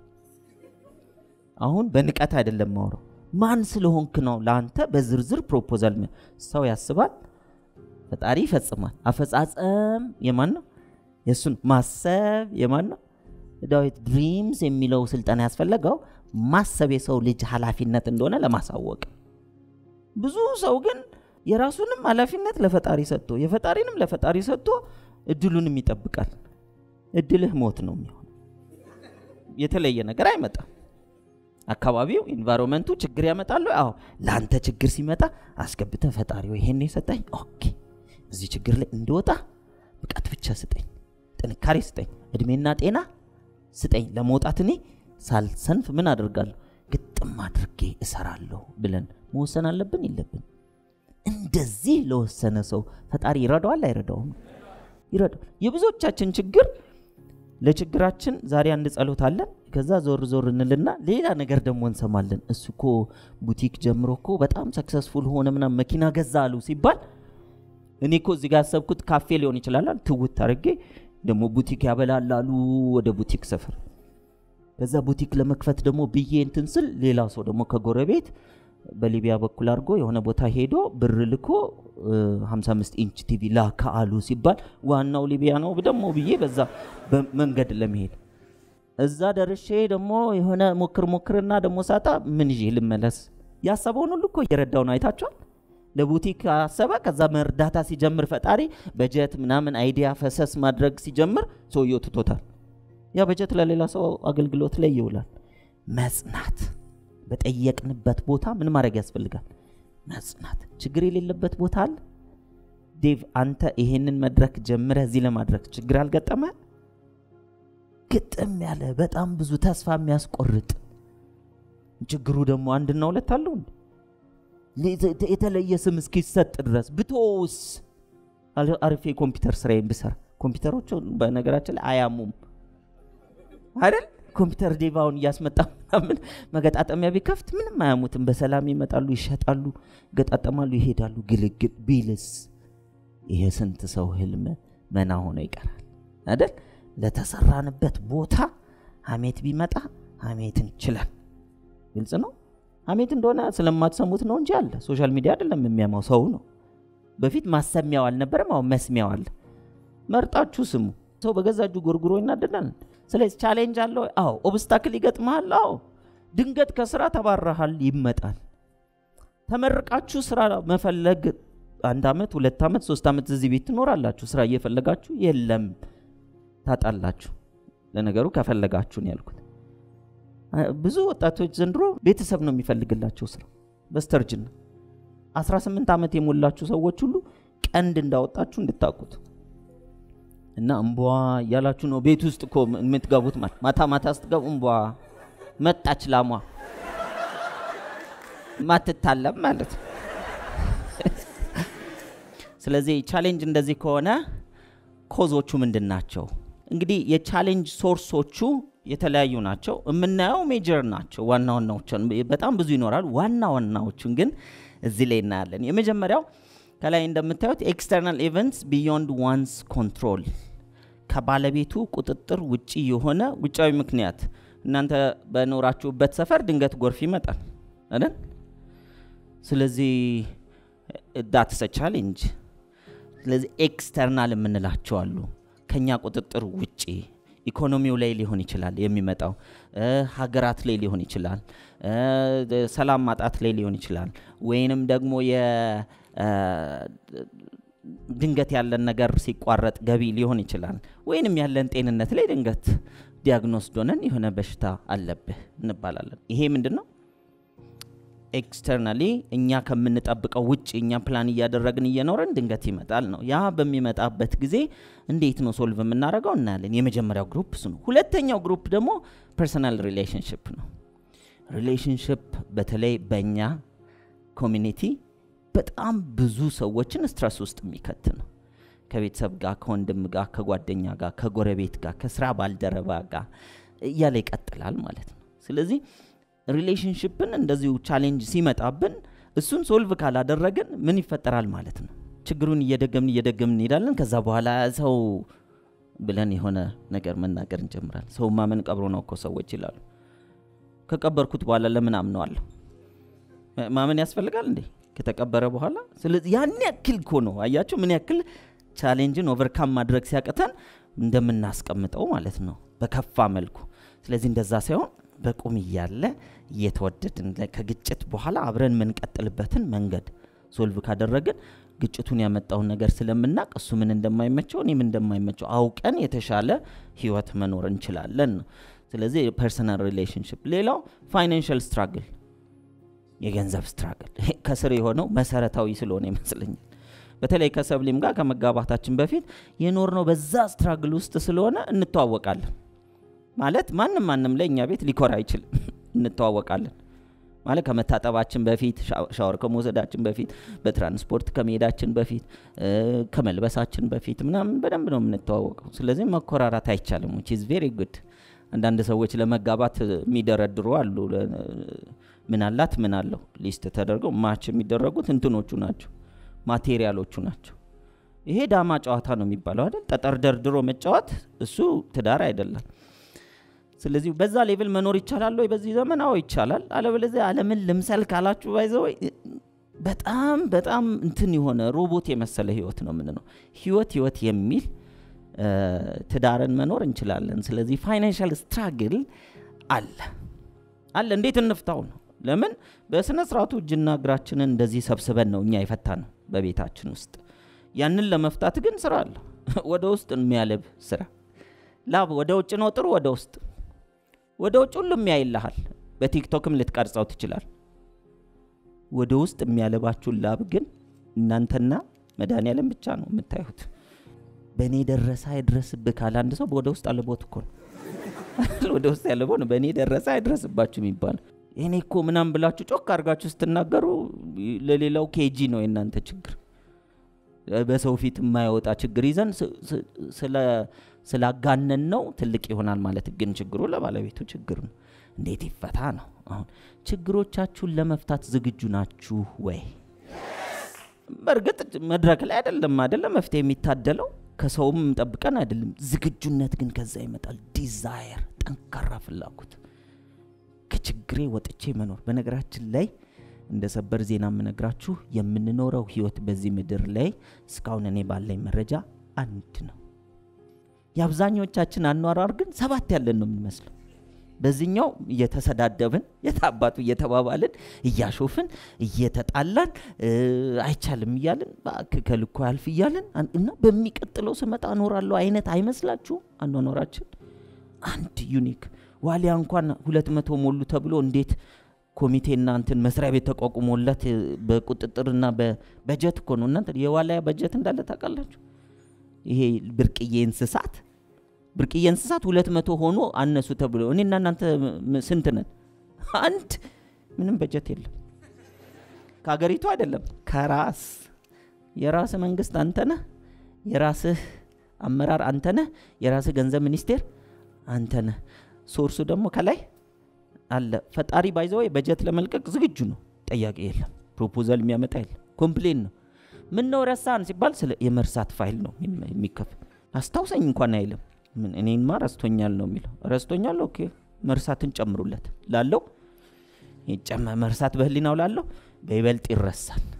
አሁን በንቀት አይደለም ማውረው ማን ስለሆንክ ነው ለአንተ በዝርዝር ፕሮፖዛል ሚ- ሰው ያስባል፣ ፈጣሪ ይፈጽማል። አፈጻጸም የማን ነው? የእሱን ማሰብ የማን ነው? ዳዊት ድሪምስ የሚለው ስልጠና ያስፈለገው ማሰብ የሰው ልጅ ኃላፊነት እንደሆነ ለማሳወቅ ብዙ ሰው ግን የራሱንም ኃላፊነት ለፈጣሪ ሰጥቶ የፈጣሪንም ለፈጣሪ ሰጥቶ እድሉንም ይጠብቃል። እድልህ ሞት ነው የሚሆን። የተለየ ነገር አይመጣም። አካባቢው ኢንቫይሮንመንቱ ችግር ያመጣሉ። አዎ ለአንተ ችግር ሲመጣ አስገብተ ፈጣሪ ወይ ይሄን የሰጠኝ ኦኬ፣ እዚህ ችግር ላይ እንድወጣ ብቃት ብቻ ስጠኝ፣ ጥንካሬ ስጠኝ፣ እድሜና ጤና ስጠኝ። ለመውጣት እኔ ሳልሰንፍ ምን አደርጋለሁ? ግጥም አድርጌ እሰራለሁ ብለን መወሰን አለብን የለብን? እንደዚህ ለወሰነ ሰው ፈጣሪ ይረዳዋል አይረዳውም? ይረዳዋል። የብዙዎቻችን ችግር ለችግራችን ዛሬ አንድ ጸሎት አለን። ከዛ ዞር ዞር እንልና ሌላ ነገር ደግሞ እንሰማለን። እሱ እኮ ቡቲክ ጀምሮ እኮ በጣም ሰክሰስፉል ሆነ ምናምን መኪና ገዛ አሉ ሲባል እኔ እኮ እዚህ ጋር ያሰብኩት ካፌ ሊሆን ይችላል። ትውት አድርጌ ደግሞ ቡቲክ ያበላላሉ ወደ ቡቲክ ሰፈር ከዛ ቡቲክ ለመክፈት ደግሞ ብዬ እንትን ስል ሌላ ሰው ደግሞ ከጎረቤት በሊቢያ በኩል አድርጎ የሆነ ቦታ ሄዶ ብር ልኮ እ, 55 ኢንች ቲቪ ላካ አሉ ሲባል ዋናው ሊቢያ ነው ደግሞ ብዬ በዛ በመንገድ ለመሄድ እዛ ደርሼ ደግሞ የሆነ ሞክር ሞክርና ደግሞ ሳጣ ምን ይዤ ልመለስ? ያሰበውን ሁሉ እኮ እየረዳው ነው። አይታችኋል። ለቡቲክ አሰበ። ከዛ መርዳታ ሲጀምር ፈጣሪ በጀት ምናምን አይዲያ ፈሰስ ማድረግ ሲጀምር ሰውየው ትቶታል። ያ በጀት ለሌላ ሰው አገልግሎት ላይ ይውላል። መጽናት በጠየቅንበት ቦታ ምን ማድረግ ያስፈልጋል? መጽናት። ችግር የሌለበት ቦታ አለ። ዴቭ አንተ ይሄንን መድረክ ጀምረህ እዚህ ለማድረግ ችግር አልገጠመ? ግጥም ያለ በጣም ብዙ ተስፋ የሚያስቆርጥ ችግሩ ደግሞ አንድና ሁለት አለው እንዴ? ለ- የተለየ ስም እስኪሰጥ ድረስ ብቶስ አል- አሪፍ የኮምፒውተር ስራዬን ብሰራ ኮምፒውተሮቹ በነገራችን ላይ አያሙም አይደል? ኮምፒውተር ዴቫውን እያስመጣ ምናምን መገጣጠሚያ ቢከፍት ምንም አያሙትም። በሰላም ይመጣሉ፣ ይሸጣሉ፣ ገጣጠማሉ፣ ይሄዳሉ። ግልግል ቢልስ ይሄ ስንት ሰው ህልም መና ሆኖ ይቀራል አይደል? ለተሰራንበት ቦታ ሀሜት ቢመጣ ሀሜትን ችለን ግልጽ ነው። ሀሜት እንደሆነ ስለማትሰሙት ነው እንጂ አለ። ሶሻል ሚዲያ አይደለም የሚያማው ሰው ነው። በፊት ማሰሚያው አልነበረም፣ አሁን መስሚያው አለ። መርጣችሁ ስሙ። ሰው በገዛ እጁ ጎርጉሮ ይናደዳል። ስለዚህ ቻሌንጅ አለው። አዎ ኦብስታክል ይገጥመሃል። አዎ ድንገት ከስራ ተባረሃል፣ ይመጣል። ተመርቃችሁ ስራ መፈለግ አንድ ዓመት ሁለት ዓመት ሶስት ዓመት እዚህ ቤት ትኖራላችሁ። ስራ እየፈለጋችሁ የለም ታጣላችሁ። ለነገሩ ከፈለጋችሁ ነው ያልኩት። አ- ብዙ ወጣቶች ዘንድሮ ቤተሰብ ነው የሚፈልግላቸው ስራ በስተርጅና 18 ዓመት የሞላችሁ ሰዎች ሁሉ ቀንድ እንዳወጣችሁ እንድታውቁት እና እምቧ እያላችሁ ነው ቤት ውስጥ እኮ የምትገቡት። ማለት ማታ ማታ ስትገቡ እምቧ መጣች ላሟ ማትታለም ማለት ነው። ስለዚህ ቻሌንጅ እንደዚህ ከሆነ ኮዞቹ ምንድን ናቸው? እንግዲህ የቻሌንጅ ሶርሶቹ የተለያዩ ናቸው። የምናየው ሜጀር ናቸው። ዋና ዋናዎችን በጣም ብዙ ይኖራሉ። ዋና ዋናዎቹን ግን እዚህ ላይ እናያለን። የመጀመሪያው ከላይ እንደምታዩት ኤክስተርናል ኢቨንትስ ቢዮንድ ዋንስ ኮንትሮል ከባለቤቱ ቁጥጥር ውጪ የሆነ ውጫዊ ምክንያት። እናንተ በኖራችሁበት ሰፈር ድንገት ጎርፍ ይመጣል አይደል? ስለዚህ ዳትስ ቻሌንጅ። ስለዚህ ኤክስተርናል የምንላቸው አሉ ከኛ ቁጥጥር ውጪ ኢኮኖሚው ላይ ሊሆን ይችላል የሚመጣው፣ ሀገራት ላይ ሊሆን ይችላል፣ ሰላም ማጣት ላይ ሊሆን ይችላል፣ ወይንም ደግሞ ድንገት ያለን ነገር ሲቋረጥ ገቢ ሊሆን ይችላል፣ ወይንም ያለን ጤንነት ላይ ድንገት ዲያግኖስ ዶነን የሆነ በሽታ አለብህ እንባላለን። ይሄ ምንድን ነው? ኤክስተርናሊ እኛ ከምንጠብቀው ውጭ እኛ ፕላን እያደረግን እየኖረን ድንገት ይመጣል ነው። ያ በሚመጣበት ጊዜ እንዴት ነው ሶልቭ የምናደርገው እናያለን። የመጀመሪያው ግሩፕ እሱ ነው። ሁለተኛው ግሩፕ ደግሞ ፐርሰናል ሪሌሽንሽፕ ነው። ሪሌሽንሽፕ በተለይ በእኛ ኮሚኒቲ በጣም ብዙ ሰዎችን ስትረስ ውስጥ የሚከት ነው። ከቤተሰብ ጋር፣ ከወንድም ጋር፣ ከጓደኛ ጋር፣ ከጎረቤት ጋር፣ ከስራ ባልደረባ ጋር እያለ ይቀጥላል ማለት ነው። ስለዚህ ሪሌሽንሽፕን እንደዚሁ ቻሌንጅ ሲመጣብን እሱን ሶልቭ ካላደረግን ምን ይፈጠራል ማለት ነው? ችግሩን እየደገምን እየደገምን እንሄዳለን። ከዛ በኋላ ሰው ብለን የሆነ ነገር መናገር እንጀምራለን። ሰው ማመን ቀብሮ ነው እኮ ሰዎች ይላሉ። ከቀበርኩት በኋላ ለምን አምነዋለሁ? ማመን ያስፈልጋል እንዴ ከተቀበረ በኋላ? ስለዚህ ያን ያክል እኮ ነው አያችሁ፣ ምን ያክል ቻሌንጅን ኦቨርካም ማድረግ ሲያቅተን እንደምናስቀምጠው ማለት ነው በከፋ መልኩ። ስለዚህ እንደዛ ሳይሆን በቁም እያለ እየተወደድን ከግጭት በኋላ አብረን የምንቀጥልበትን መንገድ ሶልቭ ካደረግን ግጭቱን ያመጣውን ነገር ስለምናቅ እሱ ምን እንደማይመቸው እኔም እንደማይመቸው አውቀን የተሻለ ህይወት መኖር እንችላለን ነው። ስለዚህ ፐርሰናል ሪሌሽንሽፕ። ሌላው ፋይናንሽል ስትራግል፣ የገንዘብ ስትራግል ከስር የሆነው መሰረታዊ ስለሆነ ይመስለኛል። በተለይ ከሰብሊም ጋር ከመጋባታችን በፊት የኖርነው በዛ ስትራግል ውስጥ ስለሆነ እንተዋወቃለን። ማለት ማንም ማንም ላይ እኛ ቤት ሊኮራ አይችልም። እንተዋወቃለን ማለት ከመታጠባችን በፊት ሻወር ከመውሰዳችን በፊት በትራንስፖርት ከመሄዳችን በፊት ከመልበሳችን በፊት ምናምን በደንብ ነው የምንተዋወቀው። ስለዚህ መኮራራት አይቻልም። ዊች ኢዝ ቬሪ ጉድ። አንዳንድ ሰዎች ለመጋባት የሚደረድሩ አሉ። ምን አላት ምን አለው ሊስት ተደርገው ማች የሚደረጉት እንትኖቹ ናቸው፣ ማቴሪያሎቹ ናቸው። ይሄ ዳማ ጨዋታ ነው የሚባለው አይደል? ጠጠር ደርድሮ መጫወት እሱ ትዳር አይደለም። ስለዚህ በዛ ሌቭል መኖር ይቻላል ወይ በዚህ ዘመን? አዎ ይቻላል። አለበለዚያ ዓለምን ልምሰል ካላችሁ ባይዘው በጣም በጣም እንትን የሆነ ሮቦት የመሰለ ህይወት ነው የምንነው። ህይወት ህይወት የሚል ትዳርን መኖር እንችላለን። ስለዚህ ፋይናንሻል ስትራግል አለ አለ። እንዴት እንፍታው ነው? ለምን በስነ ስርዓቱ እጅና እግራችንን እንደዚህ ሰብስበን ነው እኛ የፈታ ነው በቤታችን ውስጥ። ያንን ለመፍታት ግን ስራ አለ። ወደ ውስጥ የሚያለብ ስራ ላብ ወደ ውጭ ነው ጥሩ ወደ ውስጥ ወደ ውጭ ሁሉም ያይልሃል። በቲክቶክም ልትቀርጸው ትችላል። ወደ ውስጥ የሚያለባችሁን ላብ ግን እናንተና መድኃኒዓለም ብቻ ነው የምታዩት። በእኔ ደረሰ አይድረስብህ ካለ አንድ ሰው ወደ ውስጥ አለቦት እኮ ነው ወደ ውስጥ ያለቦ ነው። በእኔ ደረሰ አይድረስባችሁ የሚባለው እኔ እኮ ምናምን ብላችሁ ጮክ አድርጋችሁ ስትናገሩ ለሌላው ኬጂ ነው የእናንተ ችግር። በሰው ፊት የማይወጣ ችግር ይዘን ስላጋነን ነው ትልቅ ይሆናል ማለት ግን ችግሩ ለባለቤቱ ችግር ነው። እንዴት ይፈታ ነው? አሁን ችግሮቻችሁን ለመፍታት ዝግጁ ናችሁ ወይ? በእርግጥ መድረክ ላይ አይደለም አይደለም መፍትሄ የሚታደለው ከሰውም ጠብቀን አይደለም። ዝግጁነት ግን ከዛ ይመጣል። ዲዛየር፣ ጠንካራ ፍላጎት፣ ከችግሬ ወጥቼ መኖር። በነገራችን ላይ እንደ ሰበር ዜና የምነግራችሁ የምንኖረው ህይወት በዚህ ምድር ላይ እስካሁን እኔ ባለኝ መረጃ አንድ ነው። የአብዛኞቻችን አኗሯር ግን ሰባት ያለን ነው የምንመስለው። በዚህኛው እየተሰዳደብን የታባቱ እየተባባልን እያሾፍን እየተጣላን አይቻልም እያልን ከልኮ ያልፍ እያልን እና በሚቀጥለው ስመጣ እኖራለሁ አይነት አይመስላችሁም? አኗኗራችን አንድ ዩኒክ ዋሊያ እንኳን ሁለት መቶ ሞሉ ተብሎ እንዴት ኮሚቴና እንትን መስሪያ ቤት ተቋቁሞለት በቁጥጥርና በበጀት እኮ ነው። እናንተ የዋልያ በጀት እንዳለ ታውቃላችሁ? ይሄ ብርቅዬ እንስሳት ብርቅዬ እንስሳት ሁለት መቶ ሆኖ አነሱ ተብሎ እኔና እናንተ ስንት ነን? አንድ ምንም በጀት የለም። ከሀገሪቱ አይደለም ከራስ የራስ መንግስት አንተ ነህ። የራስህ አመራር አንተ ነህ። የራስህ ገንዘብ ሚኒስቴር አንተ ነህ። ሶርሱ ደግሞ ከላይ አለ። ፈጣሪ ባይዘው በጀት ለመልቀቅ ዝግጁ ነው። ጠያቂ የለም። ፕሮፖዛል የሚያመጣ የለም። ኮምፕሌን ነው። ምን ነው ረሳን ሲባል ስለ የመርሳት ፋይል ነው የሚከፍ አስታውሰኝ እንኳን አይልም። ምን እኔንማ ረስቶኛል ነው የሚለው። ረስቶኛል ኦኬ፣ መርሳትን ጨምሩለት ላለው መርሳት በህሊናው ላለው በይበልጥ ይረሳል።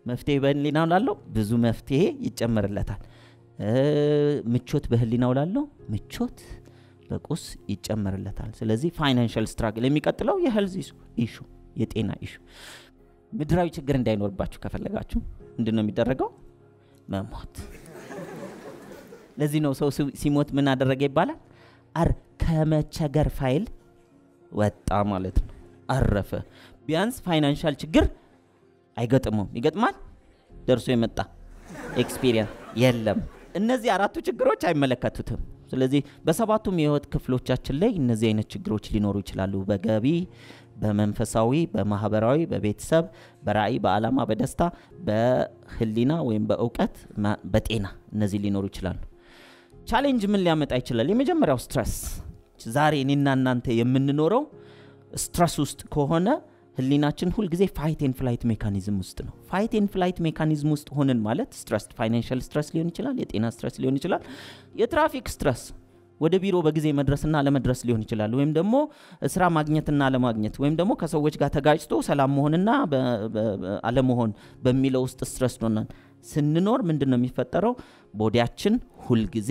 መፍትሄ በህሊናው ላለው ብዙ መፍትሄ ይጨመርለታል። ምቾት በህሊናው ላለው ምቾት በቁስ ይጨመርለታል። ስለዚህ ፋይናንሻል ስትራግል የሚቀጥለው የሄልዝ ኢሹ የጤና ኢሹ ምድራዊ ችግር እንዳይኖርባችሁ ከፈለጋችሁ ምንድን ነው የሚደረገው? መሞት። ለዚህ ነው ሰው ሲሞት ምን አደረገ ይባላል? አር ከመቸገር ፋይል ወጣ ማለት ነው። አረፈ። ቢያንስ ፋይናንሻል ችግር አይገጥመውም። ይገጥማል? ደርሶ የመጣ ኤክስፒሪየንስ የለም። እነዚህ አራቱ ችግሮች አይመለከቱትም። ስለዚህ በሰባቱም የህይወት ክፍሎቻችን ላይ እነዚህ አይነት ችግሮች ሊኖሩ ይችላሉ። በገቢ፣ በመንፈሳዊ፣ በማህበራዊ፣ በቤተሰብ፣ በራእይ፣ በዓላማ፣ በደስታ፣ በህሊና ወይም በእውቀት፣ በጤና እነዚህ ሊኖሩ ይችላሉ። ቻሌንጅ ምን ሊያመጣ ይችላል? የመጀመሪያው ስትረስ። ዛሬ እኔና እናንተ የምንኖረው ስትረስ ውስጥ ከሆነ ህሊናችን ሁልጊዜ ፋይት ኤን ፍላይት ሜካኒዝም ውስጥ ነው። ፋይት ኤን ፍላይት ሜካኒዝም ውስጥ ሆንን ማለት ስትረስ፣ ፋይናንሻል ስትረስ ሊሆን ይችላል፣ የጤና ስትረስ ሊሆን ይችላል፣ የትራፊክ ስትረስ ወደ ቢሮ በጊዜ መድረስና አለመድረስ ሊሆን ይችላል። ወይም ደግሞ ስራ ማግኘትና አለማግኘት ወይም ደግሞ ከሰዎች ጋር ተጋጭቶ ሰላም መሆንና አለመሆን በሚለው ውስጥ ስትረስ ሆነን ስንኖር ምንድን ነው የሚፈጠረው? ቦዲያችን ሁልጊዜ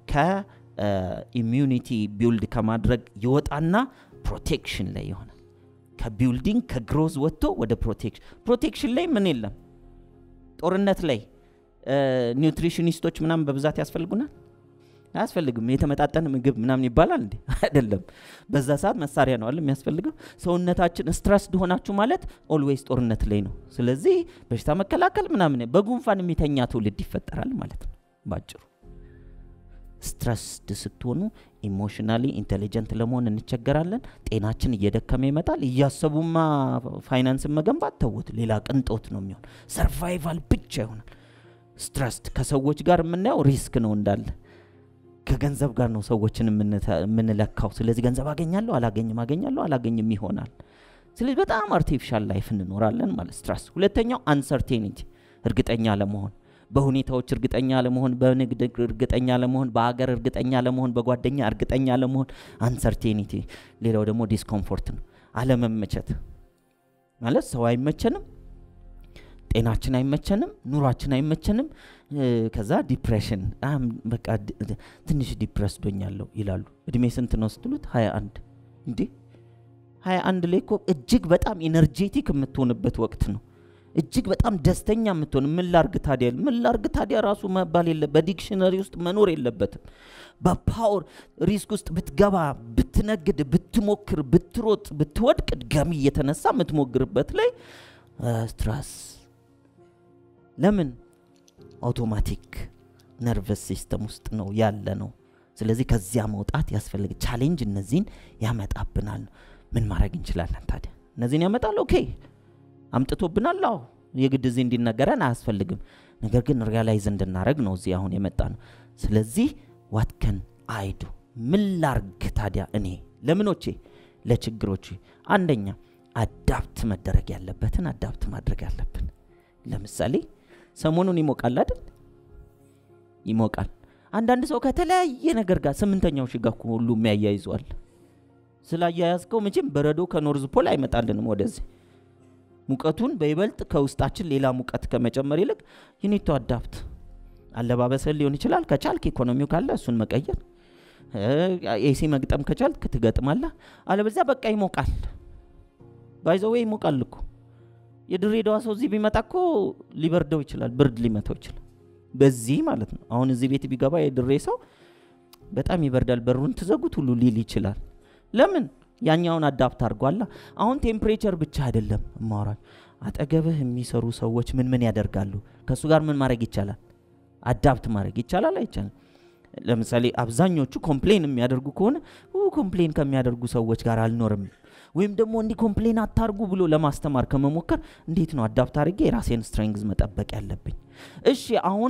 ከኢሚዩኒቲ ቢውልድ ከማድረግ ይወጣና ፕሮቴክሽን ላይ ይሆናል። ከቢውልዲንግ ከግሮዝ ወጥቶ ወደ ፕሮቴክሽን ፕሮቴክሽን ላይ ምን የለም። ጦርነት ላይ ኒውትሪሽኒስቶች ምናምን በብዛት ያስፈልጉናል አያስፈልግም። የተመጣጠነ ምግብ ምናምን ይባላል እንዴ? አይደለም። በዛ ሰዓት መሳሪያ ነው አለ የሚያስፈልገው። ሰውነታችን ስትረስድ ሆናችሁ ማለት ኦልዌይስ ጦርነት ላይ ነው። ስለዚህ በሽታ መከላከል ምናምን በጉንፋን የሚተኛ ትውልድ ይፈጠራል ማለት ነው ባጭሩ። ስትረስድ ስትሆኑ ኢሞሽናሊ ኢንቴሊጀንት ለመሆን እንቸገራለን። ጤናችን እየደከመ ይመጣል። እያሰቡማ ፋይናንስን መገንባት ተውት፣ ሌላ ቅንጦት ነው የሚሆን። ሰርቫይቫል ብቻ ይሆናል። ስትረስድ ከሰዎች ጋር የምናየው ሪስክ ነው እንዳለ ከገንዘብ ጋር ነው ሰዎችን የምንለካው። ስለዚህ ገንዘብ አገኛለሁ አላገኝም፣ አገኛለሁ አላገኝም ይሆናል። ስለዚህ በጣም አርቲፊሻል ላይፍ እንኖራለን ማለት ስትረስ። ሁለተኛው አንሰርቴኒቲ እርግጠኛ ለመሆን በሁኔታዎች እርግጠኛ ለመሆን፣ በንግድ እርግጠኛ ለመሆን፣ በሀገር እርግጠኛ ለመሆን፣ በጓደኛ እርግጠኛ ለመሆን አንሰርቴኒቲ። ሌላው ደግሞ ዲስኮምፎርት ነው፣ አለመመቸት ማለት ሰው አይመቸንም፣ ጤናችን አይመቸንም፣ ኑሯችን አይመቸንም። ከዛ ዲፕሬሽን በቃ ትንሽ ዲፕረስ ዶኛለሁ ይላሉ። እድሜ ስንት ነው ስትሉት ሀያ አንድ እንዴ ሀያ አንድ ላይ እኮ እጅግ በጣም ኢነርጄቲክ የምትሆንበት ወቅት ነው። እጅግ በጣም ደስተኛ የምትሆን ምን ላርግ ታዲያ ምን ላርግ ታዲያ ራሱ መባል የለ በዲክሽነሪ ውስጥ መኖር የለበትም። በፓወር ሪስክ ውስጥ ብትገባ ብትነግድ፣ ብትሞክር፣ ብትሮጥ፣ ብትወድቅ ድጋሚ እየተነሳ የምትሞግርበት ላይ ስትረስ ለምን አውቶማቲክ ነርቨስ ሲስተም ውስጥ ነው ያለ ነው። ስለዚህ ከዚያ መውጣት ያስፈልግ። ቻሌንጅ እነዚህን ያመጣብናል። ምን ማድረግ እንችላለን ታዲያ? እነዚህን ያመጣል። ኦኬ አምጥቶብናል። አዎ የግድ እዚህ እንዲነገረን አያስፈልግም። ነገር ግን ሪያላይዝ እንድናደረግ ነው እዚህ አሁን የመጣ ነው። ስለዚህ ዋትከን አይዱ ምን ላርግ ታዲያ እኔ ለምኖቼ ለችግሮቼ አንደኛ አዳፕት መደረግ ያለበትን አዳፕት ማድረግ ያለብን ለምሳሌ ሰሞኑን ይሞቃል አይደል? ይሞቃል። አንዳንድ ሰው ከተለያየ ነገር ጋር ስምንተኛው ሺህ ጋር እኮ ሁሉ የሚያያይዘዋል። ስላያያዝከው መቼም በረዶ ከኖርዝ ፖል አይመጣልንም ወደዚህ። ሙቀቱን በይበልጥ ከውስጣችን ሌላ ሙቀት ከመጨመር ይልቅ ዩኒቶ አዳፕት አለባበስን ሊሆን ይችላል። ከቻልክ ኢኮኖሚው ካለ እሱን መቀየር፣ ኤሲ መግጠም ከቻልክ ትገጥማለህ። አለበለዚያ በቃ ይሞቃል። ባይዘዌ ይሞቃል እኮ የድሬዳዋ ሰው እዚህ ቢመጣ እኮ ሊበርደው ይችላል፣ ብርድ ሊመታው ይችላል። በዚህ ማለት ነው። አሁን እዚህ ቤት ቢገባ የድሬ ሰው በጣም ይበርዳል፣ በሩን ትዘጉት ሁሉ ሊል ይችላል። ለምን? ያኛውን አዳፕት አድርጓላ። አሁን ቴምፕሬቸር ብቻ አይደለም እማወራል። አጠገብህ የሚሰሩ ሰዎች ምን ምን ያደርጋሉ? ከእሱ ጋር ምን ማድረግ ይቻላል? አዳፕት ማድረግ ይቻላል አይቻልም? ለምሳሌ አብዛኞቹ ኮምፕሌን የሚያደርጉ ከሆነ ኮምፕሌን ከሚያደርጉ ሰዎች ጋር አልኖርም ወይም ደግሞ እንዲህ ኮምፕሌን አታርጉ ብሎ ለማስተማር ከመሞከር እንዴት ነው አዳፕት አድርጌ የራሴን ስትሬንግዝ መጠበቅ ያለብኝ? እሺ አሁን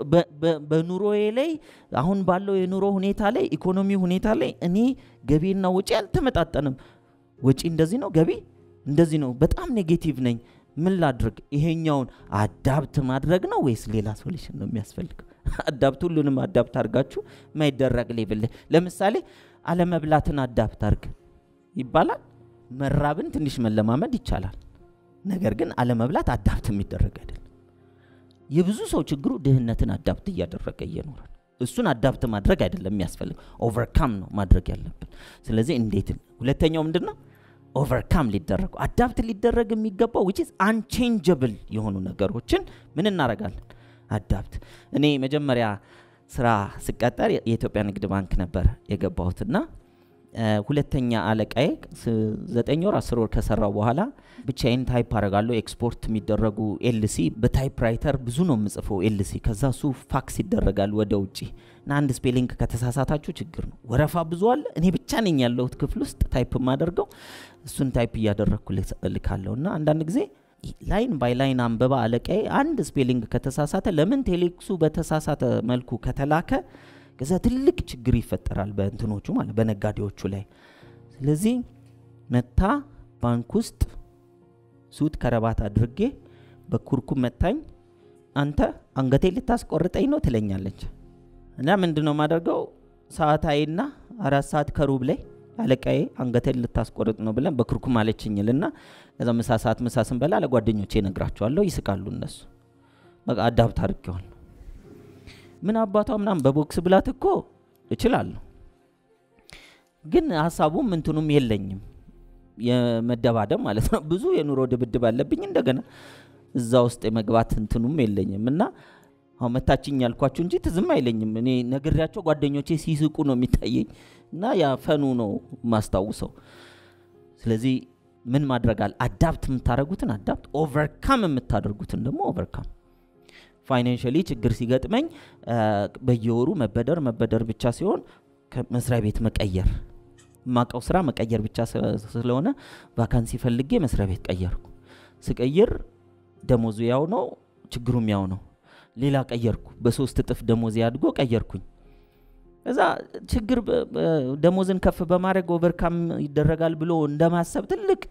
በኑሮዬ ላይ አሁን ባለው የኑሮ ሁኔታ ላይ ኢኮኖሚ ሁኔታ ላይ እኔ ገቢና ወጪ አልተመጣጠንም። ወጪ እንደዚህ ነው፣ ገቢ እንደዚህ ነው። በጣም ኔጌቲቭ ነኝ። ምን ላድርግ? ይሄኛውን አዳፕት ማድረግ ነው ወይስ ሌላ ሶሉሽን ነው የሚያስፈልገው? አዳፕት ሁሉንም አዳፕት አድርጋችሁ ማይደረግ ሌብል ለምሳሌ አለመብላትን አዳፕት አድርግ ይባላል። መራብን ትንሽ መለማመድ ይቻላል። ነገር ግን አለመብላት አዳፕት የሚደረግ አይደለም። የብዙ ሰው ችግሩ ድህነትን አዳፕት እያደረገ እየኖረ ነው። እሱን አዳፕት ማድረግ አይደለም የሚያስፈልግ ኦቨርካም ነው ማድረግ ያለብን። ስለዚህ እንዴት ሁለተኛው ምንድን ነው ኦቨርካም ሊደረጉ አዳፕት ሊደረግ የሚገባው ዊች ኢዝ አንቼንጀብል የሆኑ ነገሮችን ምን እናደርጋለን አዳፕት እኔ መጀመሪያ ስራ ስቀጠር የኢትዮጵያ ንግድ ባንክ ነበር የገባሁትና ሁለተኛ አለቃዬ ዘጠኝ ወር አስር ወር ከሰራው በኋላ ብቻዬን ታይፕ አረጋለሁ። ኤክስፖርት የሚደረጉ ኤልሲ በታይፕራይተር ብዙ ነው የምጽፈው ኤልሲ። ከዛ እሱ ፋክስ ይደረጋል ወደ ውጭ እና አንድ ስፔሊንግ ከተሳሳታችሁ ችግር ነው። ወረፋ ብዙ አለ። እኔ ብቻ ነኝ ያለሁት ክፍል ውስጥ ታይፕ የማደርገው እሱን ታይፕ እያደረግኩ ልካለሁ እና አንዳንድ ጊዜ ላይን ባይ ላይን አንበባ አለቃዬ አንድ ስፔሊንግ ከተሳሳተ ለምን ቴሌክሱ በተሳሳተ መልኩ ከተላከ ከዛ ትልቅ ችግር ይፈጠራል በእንትኖቹ ማለት በነጋዴዎቹ ላይ። ስለዚህ መታ ባንክ ውስጥ ሱት ከረባት አድርጌ በኩርኩም መታኝ። አንተ አንገቴ ልታስቆርጠኝ ነው ትለኛለች። እና ምንድን ነው የማደርገው ሰዓታይና አራት ሰዓት ከሩብ ላይ አለቃዬ አንገቴን ልታስቆርጥ ነው ብለን በኩርኩም አለችኝልና ከዛ ምሳ ሰዓት ምሳ ስንበላ ለጓደኞቼ እነግራቸዋለሁ። ይስቃሉ እነሱ። በቃ አዳብት አድርጌዋል። ምን አባቷ ምናምን በቦክስ ብላት እኮ እችላለሁ፣ ግን ሀሳቡም እንትኑም የለኝም የመደባደብ ማለት ነው። ብዙ የኑሮ ድብድብ አለብኝ። እንደገና እዛ ውስጥ የመግባት እንትኑም የለኝም እና አሁን መታችኝ ያልኳችሁ እንጂ ትዝም አይለኝም። እኔ ነግሬያቸው ጓደኞቼ ሲስቁ ነው የሚታየኝ እና ያ ፈኑ ነው ማስታውሰው። ስለዚህ ምን ማድረግ አለ? አዳፕት የምታደርጉትን አዳፕት፣ ኦቨርካም የምታደርጉትን ደግሞ ኦቨርካም ፋይናንሽሊ ችግር ሲገጥመኝ በየወሩ መበደር መበደር ብቻ ሲሆን መስሪያ ቤት መቀየር የማውቀው ስራ መቀየር ብቻ ስለሆነ ቫካንሲ ፈልጌ መስሪያ ቤት ቀየርኩ። ስቀይር ደሞዙ ያው ነው፣ ችግሩም ያው ነው። ሌላ ቀየርኩ። በሶስት እጥፍ ደሞዝ አድጎ ቀየርኩኝ። እዛ ችግር ደሞዝን ከፍ በማድረግ ኦቨርካም ይደረጋል ብሎ እንደማሰብ ትልቅ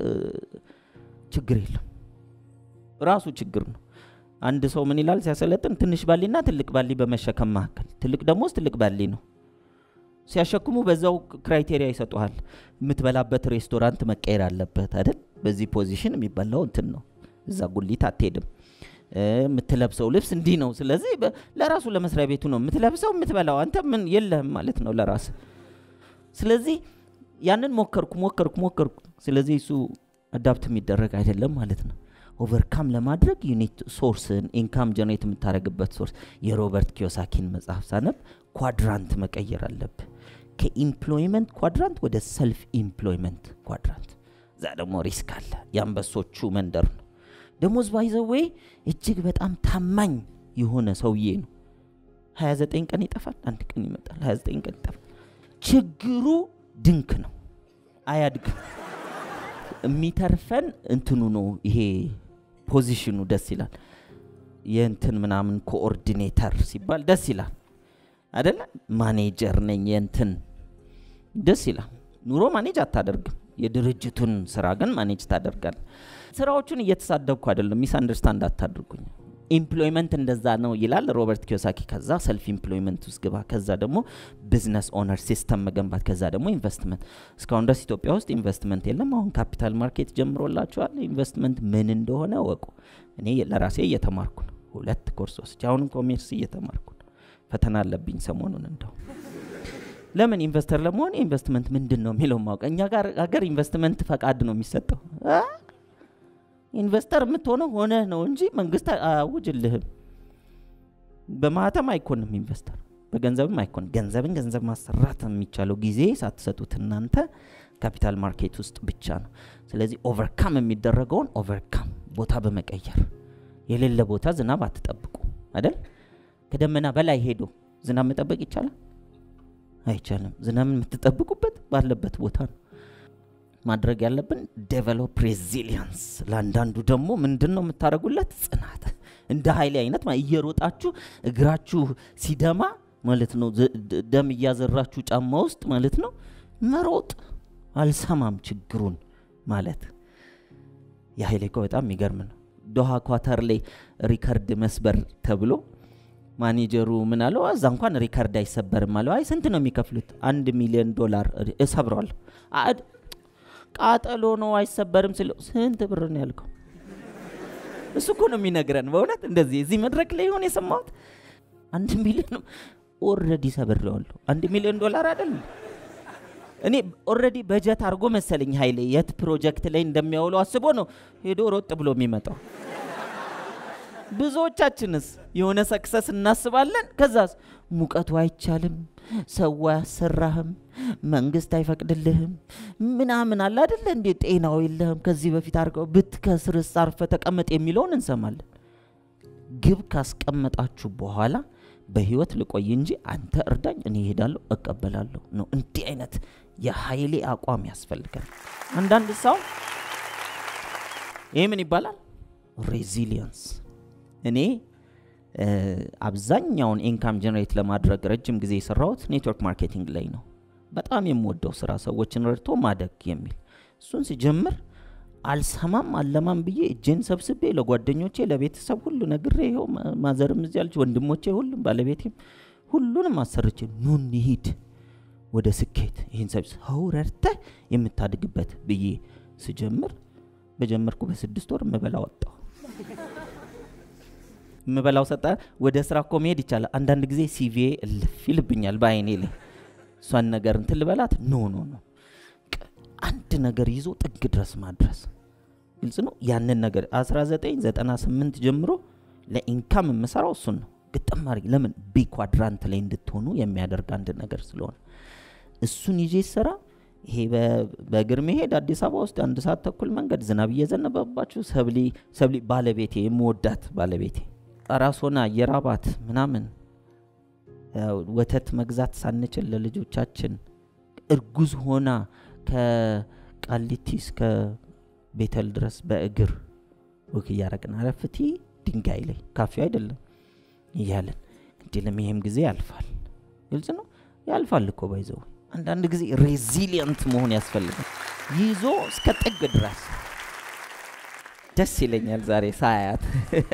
ችግር የለም። ራሱ ችግር ነው። አንድ ሰው ምን ይላል ሲያሰለጥን፣ ትንሽ ባሊና ትልቅ ባሊ በመሸከም መካከል ትልቅ ደሞዝ ትልቅ ባሊ ነው። ሲያሸክሙ በዛው ክራይቴሪያ ይሰጡሃል። የምትበላበት ሬስቶራንት መቀየር አለበት አይደል? በዚህ ፖዚሽን የሚበላው እንትን ነው። እዛ ጉሊት አትሄድም። የምትለብሰው ልብስ እንዲህ ነው። ስለዚህ ለራሱ ለመስሪያ ቤቱ ነው የምትለብሰው የምትበላው። አንተ ምን የለህም ማለት ነው ለራስ። ስለዚህ ያንን ሞከርኩ ሞከርኩ ሞከርኩ። ስለዚህ እሱ አዳፕት የሚደረግ አይደለም ማለት ነው። ኦቨርካም ለማድረግ ዩኒት ሶርስን ኢንካም ጀኔሬት የምታደረግበት ሶርስ የሮበርት ኪዮሳኪን መጽሐፍ ሳነብ ኳድራንት መቀየር አለብህ። ከኢምፕሎይመንት ኳድራንት ወደ ሰልፍ ኢምፕሎይመንት ኳድራንት። እዛ ደግሞ ሪስክ አለ። የአንበሶቹ መንደር ነው። ደሞዝ ባይዘዌ እጅግ በጣም ታማኝ የሆነ ሰውዬ ነው። 29 ቀን ይጠፋል፣ አንድ ቀን ይመጣል። 29 ቀን ይጠፋል። ችግሩ ድንክ ነው፣ አያድግም። የሚተርፈን እንትኑ ነው ይሄ ፖዚሽኑ ደስ ይላል። የእንትን ምናምን ኮኦርዲኔተር ሲባል ደስ ይላል አደለ? ማኔጀር ነኝ የእንትን ደስ ይላል። ኑሮ ማኔጅ አታደርግም። የድርጅቱን ስራ ግን ማኔጅ ታደርጋል። ስራዎቹን እየተሳደብኩ አይደለም፣ ሚስ አንደርስታንድ አታድርጉኝ። ኢምፕሎይመንት እንደዛ ነው ይላል ሮበርት ኪዮሳኪ። ከዛ ሰልፍ ኢምፕሎይመንት ውስጥ ግባ፣ ከዛ ደግሞ ቢዝነስ ኦነር ሲስተም መገንባት፣ ከዛ ደግሞ ኢንቨስትመንት። እስካሁን ድረስ ኢትዮጵያ ውስጥ ኢንቨስትመንት የለም። አሁን ካፒታል ማርኬት ጀምሮላቸዋል። ኢንቨስትመንት ምን እንደሆነ ወቁ። እኔ ለራሴ እየተማርኩ ነው፣ ሁለት ኮርስ ወስጄ አሁንም ኮሜርስ እየተማርኩ ነው። ፈተና አለብኝ ሰሞኑን እንደው ለምን ኢንቨስተር ለመሆን ኢንቨስትመንት ምንድን ነው የሚለው ማወቅ። እኛ ጋር ሀገር ኢንቨስትመንት ፈቃድ ነው የሚሰጠው። ኢንቨስተር የምትሆነው ሆነ ነው እንጂ መንግስት አያውጅልህም። በማህተም አይኮንም ኢንቨስተር፣ በገንዘብም አይኮንም። ገንዘብን ገንዘብ ማሰራት የሚቻለው ጊዜ ሳትሰጡት እናንተ ካፒታል ማርኬት ውስጥ ብቻ ነው። ስለዚህ ኦቨርካም የሚደረገውን ኦቨርካም ቦታ በመቀየር የሌለ ቦታ ዝናብ አትጠብቁ አይደል? ከደመና በላይ ሄዶ ዝናብ መጠበቅ ይቻላል? አይቻልም። ዝናብን የምትጠብቁበት ባለበት ቦታ ነው ማድረግ ያለብን። ዴቨሎፕ ሬዚሊየንስ። ለአንዳንዱ ደግሞ ምንድን ነው የምታደርጉለት? ጽናት። እንደ ኃይሌ አይነት እየሮጣችሁ እግራችሁ ሲደማ ማለት ነው፣ ደም እያዘራችሁ ጫማ ውስጥ ማለት ነው መሮጥ። አልሰማም ችግሩን ማለት የኃይሌ እኮ በጣም የሚገርም ነው። ዶሃ ኳታር ላይ ሪከርድ መስበር ተብሎ ማኔጀሩ ምን አለው? እዛ እንኳን ሪከርድ አይሰበርም አለው። አይ ስንት ነው የሚከፍሉት? አንድ ሚሊዮን ዶላር እሰብረዋለሁ። ቃጠሎ ነው አይሰበርም ስለው ስንት ብር ነው ያልከው? እሱ እኮ ነው የሚነግረን። በእውነት እንደዚህ እዚህ መድረክ ላይ ይሆን የሰማሁት አንድ ሚሊዮን ኦልሬዲ ሰብሬዋለሁ። አንድ ሚሊዮን ዶላር አይደል እኔ ኦልሬዲ በጀት አድርጎ መሰለኝ ኃይሌ የት ፕሮጀክት ላይ እንደሚያውለው አስቦ ነው ሄዶ ሮጥ ብሎ የሚመጣው። ብዙዎቻችንስ የሆነ ሰክሰስ እናስባለን። ከዛስ ሙቀቱ አይቻልም፣ ሰው አያሰራህም፣ መንግስት አይፈቅድልህም ምናምን አለ አይደለ እንዴ? ጤናው የለህም፣ ከዚህ በፊት አድርገው ብትከስርስ አርፈ ተቀመጥ የሚለውን እንሰማለን። ግብ ካስቀመጣችሁ በኋላ በህይወት ልቆይ እንጂ አንተ እርዳኝ፣ እኔ እሄዳለሁ፣ እቀበላለሁ ነው። እንዲህ አይነት የኃይሌ አቋም ያስፈልጋል። አንዳንድ ሰው ይህ ምን ይባላል? ሬዚሊየንስ እኔ አብዛኛውን ኢንካም ጀነሬት ለማድረግ ረጅም ጊዜ የሰራሁት ኔትወርክ ማርኬቲንግ ላይ ነው። በጣም የምወደው ስራ ሰዎችን ረድቶ ማደግ የሚል እሱን ሲጀምር አልሰማም አለማም ብዬ እጄን ሰብስቤ ለጓደኞቼ ለቤተሰብ ሁሉ ነግሬ ይኸው ማዘርም እዚህ ያለች ወንድሞቼ፣ ሁሉም ባለቤቴም ሁሉንም አሰርቼ ኑ እንሂድ ወደ ስኬት ይህን ሰብ ሰው ረድተህ የምታድግበት ብዬ ስጀምር በጀመርኩ በስድስት ወር ምበላ ወጣሁ። ምበላው ሰጣ። ወደ ስራ እኮ መሄድ ይቻላል። አንዳንድ ጊዜ ሲቪዬ እልፍ ይልብኛል በአይኔ ላይ እሷን ነገር እንትን ልበላት ኖ ኖ ኖ አንድ ነገር ይዞ ጥግ ድረስ ማድረስ ግልጽ ነው። ያንን ነገር 1998 ጀምሮ ለኢንካም የምሰራው እሱን ነው። ግጥም አድርጌ ለምን ቢ ኳድራንት ላይ እንድትሆኑ የሚያደርግ አንድ ነገር ስለሆነ እሱን ይዤ ስራ ይሄ በእግር መሄድ አዲስ አበባ ውስጥ አንድ ሰዓት ተኩል መንገድ ዝናብ እየዘነበባችሁ ሰብሊ ሰብሊ ባለቤቴ የምወዳት ባለቤቴ ራስ ሆና የራባት ምናምን ወተት መግዛት ሳንችል ለልጆቻችን እርጉዝ ሆና ከቃሊቲ እስከ ቤተል ድረስ በእግር ወክ እያረግን አረፍቲ ድንጋይ ላይ ካፌ አይደለም እያለን እንዲለም ይሄም ጊዜ ያልፋል። ግልጽ ነው ያልፋል እኮ ባይዘው አንዳንድ ጊዜ ሬዚሊየንት መሆን ያስፈልጋል። ይዞ እስከ ጥግ ድረስ ደስ ይለኛል። ዛሬ ሳያት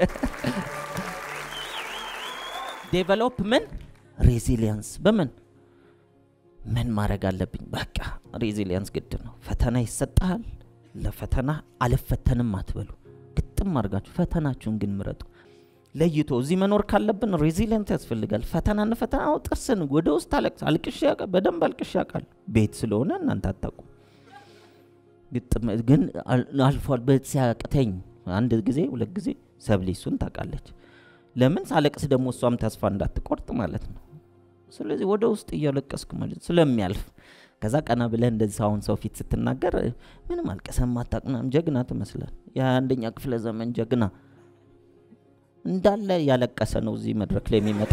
ዴቨሎፕ ምን ሬዚሊየንስ በምን ምን ማድረግ አለብኝ? በቃ ሬዚሊየንስ ግድ ነው። ፈተና ይሰጠሃል። ለፈተና አልፈተንም አትበሉ። ግጥም አድርጋችሁ ፈተናችሁን ግን ምረጡ። ለይቶ እዚህ መኖር ካለብን ሬዚሊየንት ያስፈልጋል። ፈተናን ፈተና ጥርስን ወደ ውስጥ አለቅስ አልቅሽ በደንብ አልቅሽ ያውቃል። ቤት ስለሆነ እናንተ አታውቁ። ግን አልፏል። ሲያቅተኝ አንድ ጊዜ ሁለት ጊዜ ሰብሊ እሱን ታውቃለች። ለምን ሳለቅስ ደግሞ እሷም ተስፋ እንዳትቆርጥ ማለት ነው። ስለዚህ ወደ ውስጥ እያለቀስኩ ማለት ስለሚያልፍ ከዛ ቀና ብለህ እንደዚህ አሁን ሰው ፊት ስትናገር ምንም አልቀሰም አታቅናም ጀግና ትመስላል። የአንደኛ ክፍለ ዘመን ጀግና እንዳለ ያለቀሰ ነው እዚህ መድረክ ላይ የሚመጣ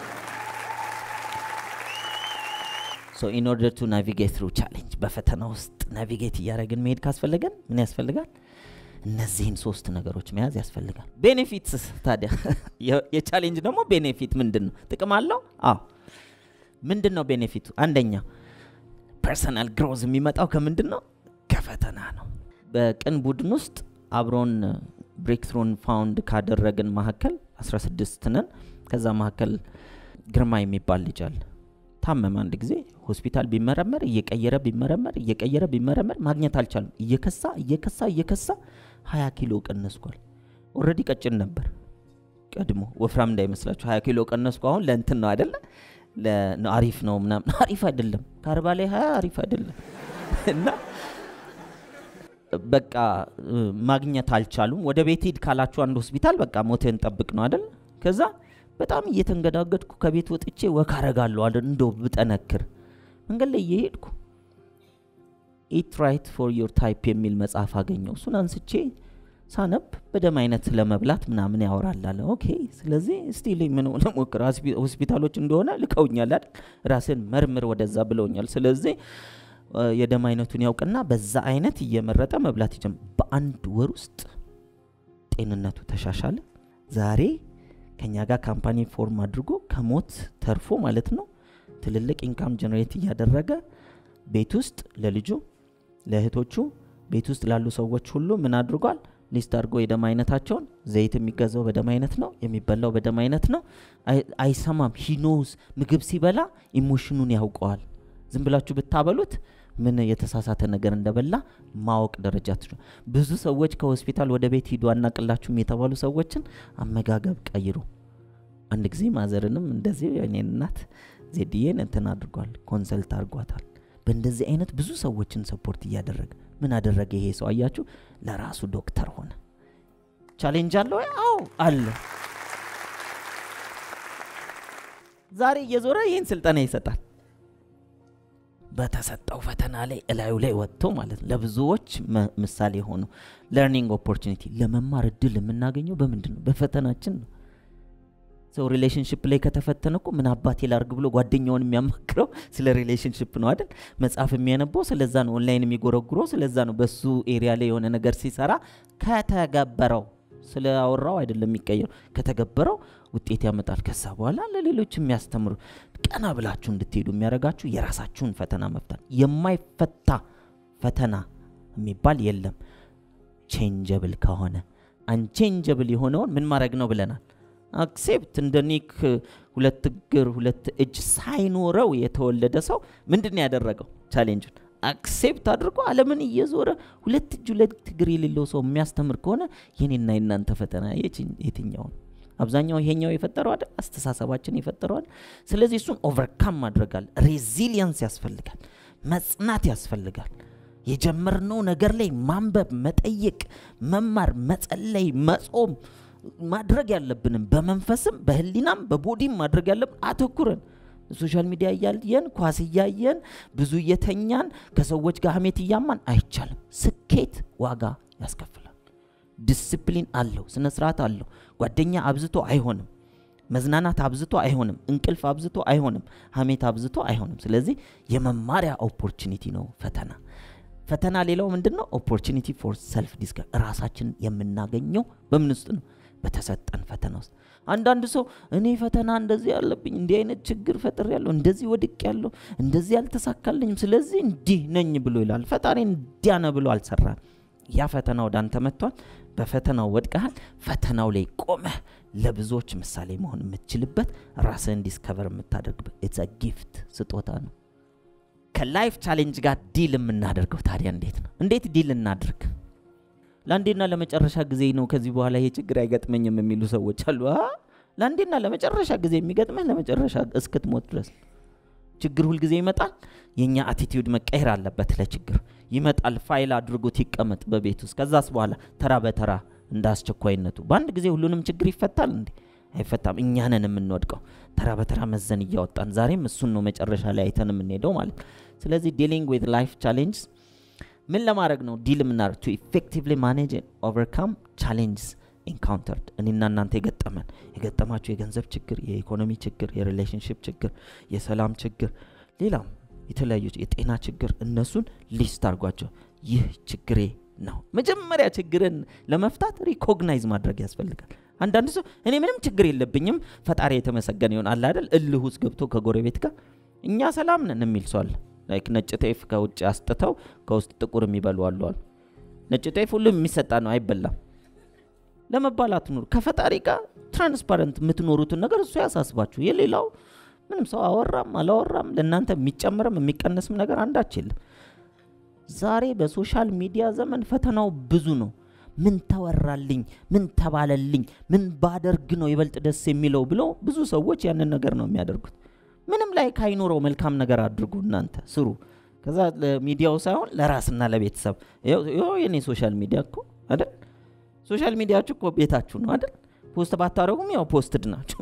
ሶ ኢን ኦርደር ቱ ናቪጌት ትሩ ቻሌንጅ በፈተና ውስጥ ናቪጌት እያደረግን መሄድ ካስፈለገን ምን ያስፈልጋል? እነዚህን ሶስት ነገሮች መያዝ ያስፈልጋል። ቤኔፊትስ ታዲያ የቻሌንጅ ደግሞ ቤኔፊት ምንድን ነው? ጥቅም አለው? አዎ። ምንድን ነው ቤኔፊቱ? አንደኛ ፐርሰናል ግሮዝ የሚመጣው ከምንድን ነው? ከፈተና ነው። በቅን ቡድን ውስጥ አብሮን ብሬክትሩን ፋውንድ ካደረግን መካከል 16 ነን። ከዛ መካከል ግርማ የሚባል ልጅ አለ። ታመመ። አንድ ጊዜ ሆስፒታል ቢመረመር እየቀየረ ቢመረመር እየቀየረ ቢመረመር ማግኘት አልቻለም። እየከሳ እየከሳ እየከሳ 20 ኪሎ ቀነስኳል። ኦልሬዲ ቀጭን ነበር ቀድሞ፣ ወፍራም እንዳይመስላችሁ 20 ኪሎ ቀነስኩ። አሁን ለእንትን ነው አይደለ? አሪፍ ነው ምናምን፣ አሪፍ አይደለም። ከአርባ ላይ 20 አሪፍ አይደለም እና በቃ ማግኘት አልቻሉም። ወደ ቤት ሂድ ካላችሁ አንድ ሆስፒታል በቃ ሞትህን ጠብቅ ነው አይደል? ከዛ በጣም እየተንገዳገድኩ ከቤት ወጥቼ ወክ አረጋለሁ አለ እንደው ብጠነክር መንገድ ላይ እየሄድኩ ኢት ራይት ፎር ዮር ታይፕ የሚል መጽሐፍ አገኘው። እሱን አንስቼ ሳነብ በደም አይነት ለመብላት ምናምን ያወራል አለ። ኦኬ ስለዚህ እስቲ ምን ለሞክር ሆስፒታሎች እንደሆነ ልከውኛል አይደል? ራስን መርምር ወደዛ ብለውኛል። ስለዚህ የደም አይነቱን ያውቅና በዛ አይነት እየመረጠ መብላት ይጀምር። በአንድ ወር ውስጥ ጤንነቱ ተሻሻለ። ዛሬ ከኛ ጋር ካምፓኒ ፎርም አድርጎ ከሞት ተርፎ ማለት ነው ትልልቅ ኢንካም ጀነሬት እያደረገ ቤት ውስጥ ለልጁ ለእህቶቹ ቤት ውስጥ ላሉ ሰዎች ሁሉ ምን አድርጓል? ሊስት አድርጎ የደም አይነታቸውን ዘይት የሚገዛው በደም አይነት ነው፣ የሚበላው በደም አይነት ነው። አይሰማም። ሂኖስ ምግብ ሲበላ ኢሞሽኑን ያውቀዋል። ዝም ብላችሁ ብታበሉት ምን የተሳሳተ ነገር እንደበላ ማወቅ ደረጃ ትችላል። ብዙ ሰዎች ከሆስፒታል ወደ ቤት ሂዱ አናቅላችሁም የተባሉ ሰዎችን አመጋገብ ቀይሩ። አንድ ጊዜ ማዘርንም እንደዚህ የኔን እናት ዜድዬን እንትን አድርጓል፣ ኮንሰልት አድርጓታል። በእንደዚህ አይነት ብዙ ሰዎችን ሰፖርት እያደረገ ምን አደረገ ይሄ ሰው አያችሁ? ለራሱ ዶክተር ሆነ። ቻሌንጅ አለ ወይ? አዎ አለ። ዛሬ እየዞረ ይህን ስልጠና ይሰጣል። በተሰጠው ፈተና ላይ እላዩ ላይ ወጥቶ ማለት ነው። ለብዙዎች ምሳሌ ሆኖ ለርኒንግ ኦፖርቹኒቲ ለመማር እድል የምናገኘው በምንድን ነው? በፈተናችን ነው። ሰው ሪሌሽንሽፕ ላይ ከተፈተነ እኮ ምን አባቴ ላርግ ብሎ ጓደኛውን የሚያማክረው ስለ ሪሌሽንሽፕ ነው አይደል? መጽሐፍ የሚያነበው ስለዛ ነው። ኦንላይን የሚጎረጉረው ስለዛ ነው። በሱ ኤሪያ ላይ የሆነ ነገር ሲሰራ ከተገበረው ስለ አወራው አይደለም የሚቀየሩ ከተገበረው ውጤት ያመጣል። ከዛ በኋላ ለሌሎች የሚያስተምሩ ቀና ብላችሁ እንድትሄዱ የሚያደርጋችሁ የራሳችሁን ፈተና መፍታት። የማይፈታ ፈተና የሚባል የለም። ቼንጀብል ከሆነ አንቼንጀብል የሆነውን ምን ማድረግ ነው ብለናል። አክሴፕት እንደ ኒክ ሁለት እግር ሁለት እጅ ሳይኖረው የተወለደ ሰው ምንድን ነው ያደረገው? ቻሌንጁን አክሴፕት አድርጎ ዓለምን እየዞረ ሁለት እጅ ሁለት እግር የሌለው ሰው የሚያስተምር ከሆነ የኔና የናንተ ፈተና የትኛው ነው? አብዛኛው ይሄኛው የፈጠረው አይደል? አስተሳሰባችን የፈጠረዋል። ስለዚህ እሱን ኦቨርካም ማድረጋል። ሬዚሊየንስ ያስፈልጋል፣ መጽናት ያስፈልጋል። የጀመርነው ነገር ላይ ማንበብ፣ መጠየቅ፣ መማር፣ መጸለይ፣ መጾም ማድረግ ያለብንም በመንፈስም በህሊናም በቦዲም ማድረግ ያለብን አተኩረን ሶሻል ሚዲያ እያየን ኳስ እያየን ብዙ እየተኛን ከሰዎች ጋር ሀሜት እያማን አይቻልም። ስኬት ዋጋ ያስከፍላል። ዲስፕሊን አለው፣ ስነ ስርዓት አለው። ጓደኛ አብዝቶ አይሆንም። መዝናናት አብዝቶ አይሆንም። እንቅልፍ አብዝቶ አይሆንም። ሀሜት አብዝቶ አይሆንም። ስለዚህ የመማሪያ ኦፖርቹኒቲ ነው ፈተና። ፈተና ሌላው ምንድን ነው? ኦፖርቹኒቲ ፎር ሰልፍ ዲስከ ራሳችንን የምናገኘው በምን ውስጥ ነው? በተሰጠን ፈተና ውስጥ። አንዳንድ ሰው እኔ ፈተና እንደዚህ ያለብኝ እንዲህ አይነት ችግር ፈጥር ያለሁ እንደዚህ ወድቅ ያለሁ እንደዚህ ያልተሳካልኝም ስለዚህ እንዲህ ነኝ ብሎ ይላል። ፈጣሪ እንዲያ ነው ብሎ አልሰራም። ያ ፈተና ወደ አንተ መጥቷል። በፈተናው ወድቀሃል። ፈተናው ላይ ቆመህ ለብዙዎች ምሳሌ መሆን የምትችልበት ራስህን ዲስከቨር የምታደርግበት ኢትስ ጊፍት ስጦታ ነው። ከላይፍ ቻሌንጅ ጋር ዲል የምናደርገው ታዲያ እንዴት ነው? እንዴት ዲል እናድርግ? ለአንዴና ለመጨረሻ ጊዜ ነው ከዚህ በኋላ ይሄ ችግር አይገጥመኝም የሚሉ ሰዎች አሉ። ለአንዴና ለመጨረሻ ጊዜ የሚገጥመህ ለመጨረሻ እስክትሞት ድረስ ችግር ሁልጊዜ ይመጣል። የእኛ አቲቲዩድ መቀየር አለበት። ለችግር ይመጣል፣ ፋይል አድርጎት ይቀመጥ በቤት ውስጥ። ከዛስ በኋላ ተራ በተራ እንደ አስቸኳይነቱ በአንድ ጊዜ ሁሉንም ችግር ይፈታል እንዴ? አይፈታም። እኛንን የምንወድቀው ተራ በተራ መዘን እያወጣን ዛሬም እሱን ነው መጨረሻ ላይ አይተን የምንሄደው ማለት ነው። ስለዚህ ዲሊንግ ዊዝ ላይፍ ቻሌንጅ ምን ለማድረግ ነው ዲል የምናደርግ ቱ ኢፌክቲቭሊ ማኔጅ ኦቨርካም ቻሌንጅስ ኢንካውንተርድ እኔና እናንተ የገጠመን የገጠማቸው የገንዘብ ችግር፣ የኢኮኖሚ ችግር፣ የሪሌሽንሽፕ ችግር፣ የሰላም ችግር፣ ሌላም የተለያዩ የጤና ችግር እነሱን ሊስት አድርጓቸው። ይህ ችግሬ ነው። መጀመሪያ ችግርን ለመፍታት ሪኮግናይዝ ማድረግ ያስፈልጋል። አንዳንድ ሰው እኔ ምንም ችግር የለብኝም ፈጣሪ የተመሰገነ ይሆን አለ አይደል? እልህ ውስጥ ገብቶ ከጎረቤት ጋር እኛ ሰላም ነን የሚል ሰው አለ። ላይክ ነጭ ጤፍ ከውጭ አስጥተው ከውስጥ ጥቁር የሚበሉ አሉ አሉ። ነጭ ጤፍ ሁሉም የሚሰጣ ነው፣ አይበላም። ለመባላት ኑሩ። ከፈጣሪ ጋር ትራንስፓረንት የምትኖሩትን ነገር እሱ ያሳስባችሁ። የሌላው ምንም ሰው አወራም አላወራም ለእናንተ የሚጨምርም የሚቀነስም ነገር አንዳች የለም። ዛሬ በሶሻል ሚዲያ ዘመን ፈተናው ብዙ ነው። ምን ተወራልኝ፣ ምን ተባለልኝ፣ ምን ባደርግ ነው ይበልጥ ደስ የሚለው ብለው ብዙ ሰዎች ያንን ነገር ነው የሚያደርጉት። ምንም ላይ ካይኖረው መልካም ነገር አድርጉ፣ እናንተ ስሩ። ከዛ ለሚዲያው ሳይሆን ለራስና ለቤተሰብ ይኸው የኔ ሶሻል ሚዲያ እኮ አይደል ሶሻል ሚዲያችሁ እኮ ቤታችሁ ነው አይደል? ፖስት ባታደረጉም ያው ፖስትድ ናችሁ።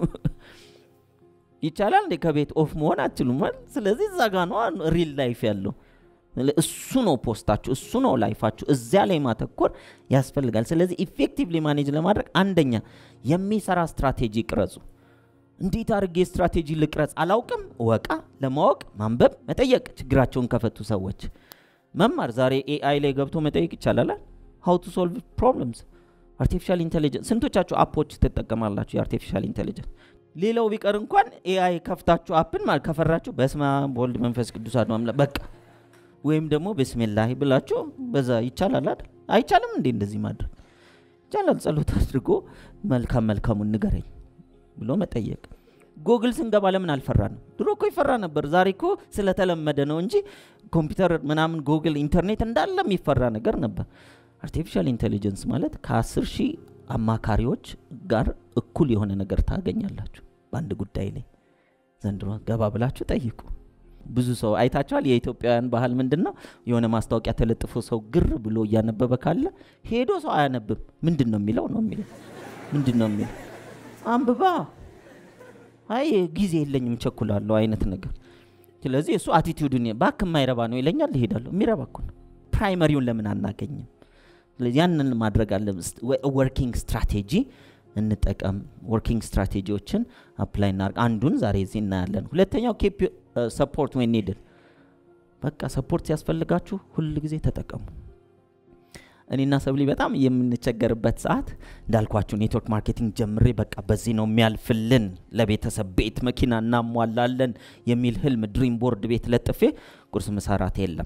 ይቻላል እንዴ ከቤት ኦፍ መሆን አትችሉም አይደል? ስለዚህ እዛ ጋ ነው ሪል ላይፍ ያለው። እሱ ነው ፖስታችሁ፣ እሱ ነው ላይፋችሁ። እዚያ ላይ ማተኮር ያስፈልጋል። ስለዚህ ኢፌክቲቭሊ ማኔጅ ለማድረግ አንደኛ የሚሰራ ስትራቴጂ ቅረጹ። እንዴት አድርጌ ስትራቴጂ ልቅረጽ አላውቅም። ወቃ ለማወቅ ማንበብ፣ መጠየቅ። ችግራቸውን ከፈቱ ሰዎች መማር። ዛሬ ኤአይ ላይ ገብቶ መጠየቅ ይቻላል። ሀው ቱ ሶልቭ ፕሮብለምስ አርቲፊሻል ኢንቴሊጀንስ ስንቶቻችሁ አፖች ትጠቀማላችሁ? የአርቲፊሻል ኢንቴሊጀንስ ሌላው ቢቀር እንኳን ኤአይ ከፍታችሁ አፕን ማለት ከፈራችሁ በስመ አብ ወልድ መንፈስ ቅዱስ አሐዱ አምላክ በቃ ወይም ደግሞ ብስሚላህ ብላችሁ በዛ ይቻላል አይደል? አይቻልም እንዴ እንደዚህ ማድረግ ይቻላል። ጸሎት አድርጎ መልካም መልካሙን ንገረኝ ብሎ መጠየቅ። ጎግል ስንገባ ለምን አልፈራንም? ድሮ እኮ ይፈራ ነበር። ዛሬ እኮ ስለተለመደ ነው እንጂ ኮምፒውተር ምናምን ጎግል፣ ኢንተርኔት እንዳለ የሚፈራ ነገር ነበር። አርቲፊሻል ኢንቴሊጀንስ ማለት ከአስር ሺህ አማካሪዎች ጋር እኩል የሆነ ነገር ታገኛላችሁ በአንድ ጉዳይ ላይ። ዘንድሮ ገባ ብላችሁ ጠይቁ። ብዙ ሰው አይታችኋል። የኢትዮጵያውያን ባህል ምንድን ነው? የሆነ ማስታወቂያ ተለጥፎ ሰው ግር ብሎ እያነበበ ካለ ሄዶ ሰው አያነብም። ምንድን ነው የሚለው ነው የሚለው ምንድን ነው የሚለው አንብባ አይ ጊዜ የለኝም ቸኩላለሁ አይነት ነገር። ስለዚህ እሱ አቲቲዩድን ባክ የማይረባ ነው ይለኛል፣ እሄዳለሁ። የሚረባ እኮ ነው። ፕራይመሪውን ለምን አናገኝም? ስለዚህ ያንን ማድረግ አለ። ወርኪንግ ስትራቴጂ እንጠቀም። ወርኪንግ ስትራቴጂዎችን አፕላይ እናርግ። አንዱን ዛሬ እዚህ እናያለን። ሁለተኛው ኬፕ ሰፖርት ወይ ኒድድ በቃ ሰፖርት ሲያስፈልጋችሁ ሁል ጊዜ ተጠቀሙ። እኔና ሰብሊ በጣም የምንቸገርበት ሰዓት እንዳልኳችሁ ኔትወርክ ማርኬቲንግ ጀምሬ በቃ በዚህ ነው የሚያልፍልን፣ ለቤተሰብ ቤት መኪና እናሟላለን የሚል ህልም ድሪም ቦርድ ቤት ለጥፌ ቁርስ ምሳራት የለም።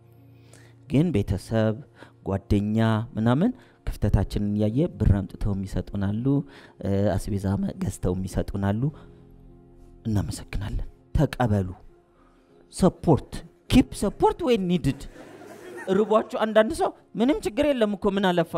ግን ቤተሰብ ጓደኛ ምናምን ክፍተታችንን እያየ ብር አምጥተው የሚሰጡናሉ፣ አስቤዛ ገዝተው የሚሰጡናሉ። እናመሰግናለን። ተቀበሉ። ሰፖርት ኪፕ ሰፖርት ወይ ኒድድ ርቧችሁ አንዳንድ ሰው ምንም ችግር የለም እኮ ምን አለፋ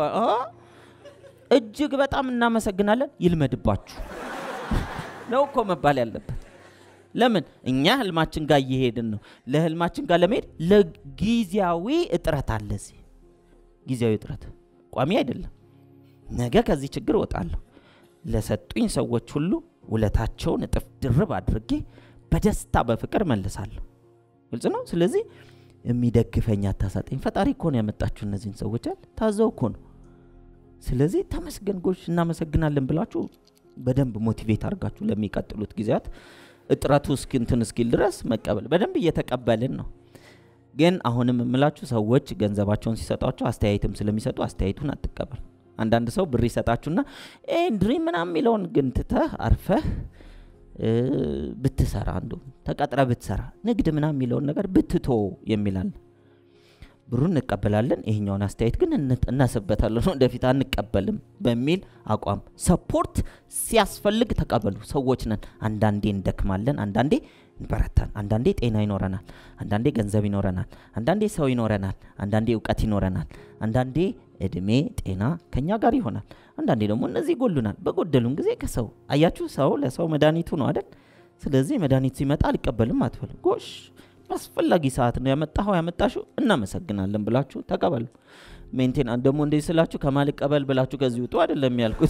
እጅግ በጣም እናመሰግናለን። ይልመድባችሁ ነው እኮ መባል ያለበት። ለምን እኛ ህልማችን ጋር እየሄድን ነው። ለህልማችን ጋር ለመሄድ ለጊዜያዊ እጥረት አለ። እዚህ ጊዜያዊ እጥረት ቋሚ አይደለም። ነገ ከዚህ ችግር እወጣለሁ። ለሰጡኝ ሰዎች ሁሉ ውለታቸውን እጥፍ ድርብ አድርጌ በደስታ በፍቅር መልሳለሁ። ግልጽ ነው። ስለዚህ የሚደግፈኝ አታሳጠኝ። ፈጣሪ እኮ ነው ያመጣችሁ እነዚህን ሰዎች አይደል? ታዘው እኮ ነው። ስለዚህ ተመስገን ጎሽ፣ እናመሰግናለን ብላችሁ በደንብ ሞቲቬት አድርጋችሁ ለሚቀጥሉት ጊዜያት እጥረቱ እስኪ እንትን እስኪል ድረስ መቀበል በደንብ እየተቀበልን ነው። ግን አሁንም የምላችሁ ሰዎች ገንዘባቸውን ሲሰጧቸው አስተያየትም ስለሚሰጡ አስተያየቱን አትቀበል። አንዳንድ ሰው ብር ይሰጣችሁና ድሪም ምናምን የሚለውን ግን ትተህ አርፈህ ብትሰራ እንዶ ተቀጥረ ብትሰራ ንግድ ምናምን የሚለውን ነገር ብትቶ የሚላል ብሩን እንቀበላለን፣ ይሄኛውን አስተያየት ግን እናስበታለን፣ ወደፊት አንቀበልም በሚል አቋም ሰፖርት ሲያስፈልግ ተቀበሉ። ሰዎች ነን። አንዳንዴ እንደክማለን፣ አንዳንዴ እንበረታን፣ አንዳንዴ ጤና ይኖረናል፣ አንዳንዴ ገንዘብ ይኖረናል፣ አንዳንዴ ሰው ይኖረናል፣ አንዳንዴ እውቀት ይኖረናል፣ አንዳንዴ እድሜ ጤና ከኛ ጋር ይሆናል፣ አንዳንዴ ደግሞ እነዚህ ይጎሉናል። በጎደሉን ጊዜ ከሰው አያችሁ፣ ሰው ለሰው መድኃኒቱ ነው አይደል? ስለዚህ መድኃኒት ሲመጣ አልቀበልም አትበልም። ጎሽ በአስፈላጊ ሰዓት ነው ያመጣኸው ያመጣሽው፣ እናመሰግናለን ብላችሁ ተቀበሉ። ሜንቴን ደግሞ እንደዚህ ስላችሁ ከማልቀበል ብላችሁ ከዚህ ውጡ አይደለም ያልኩት።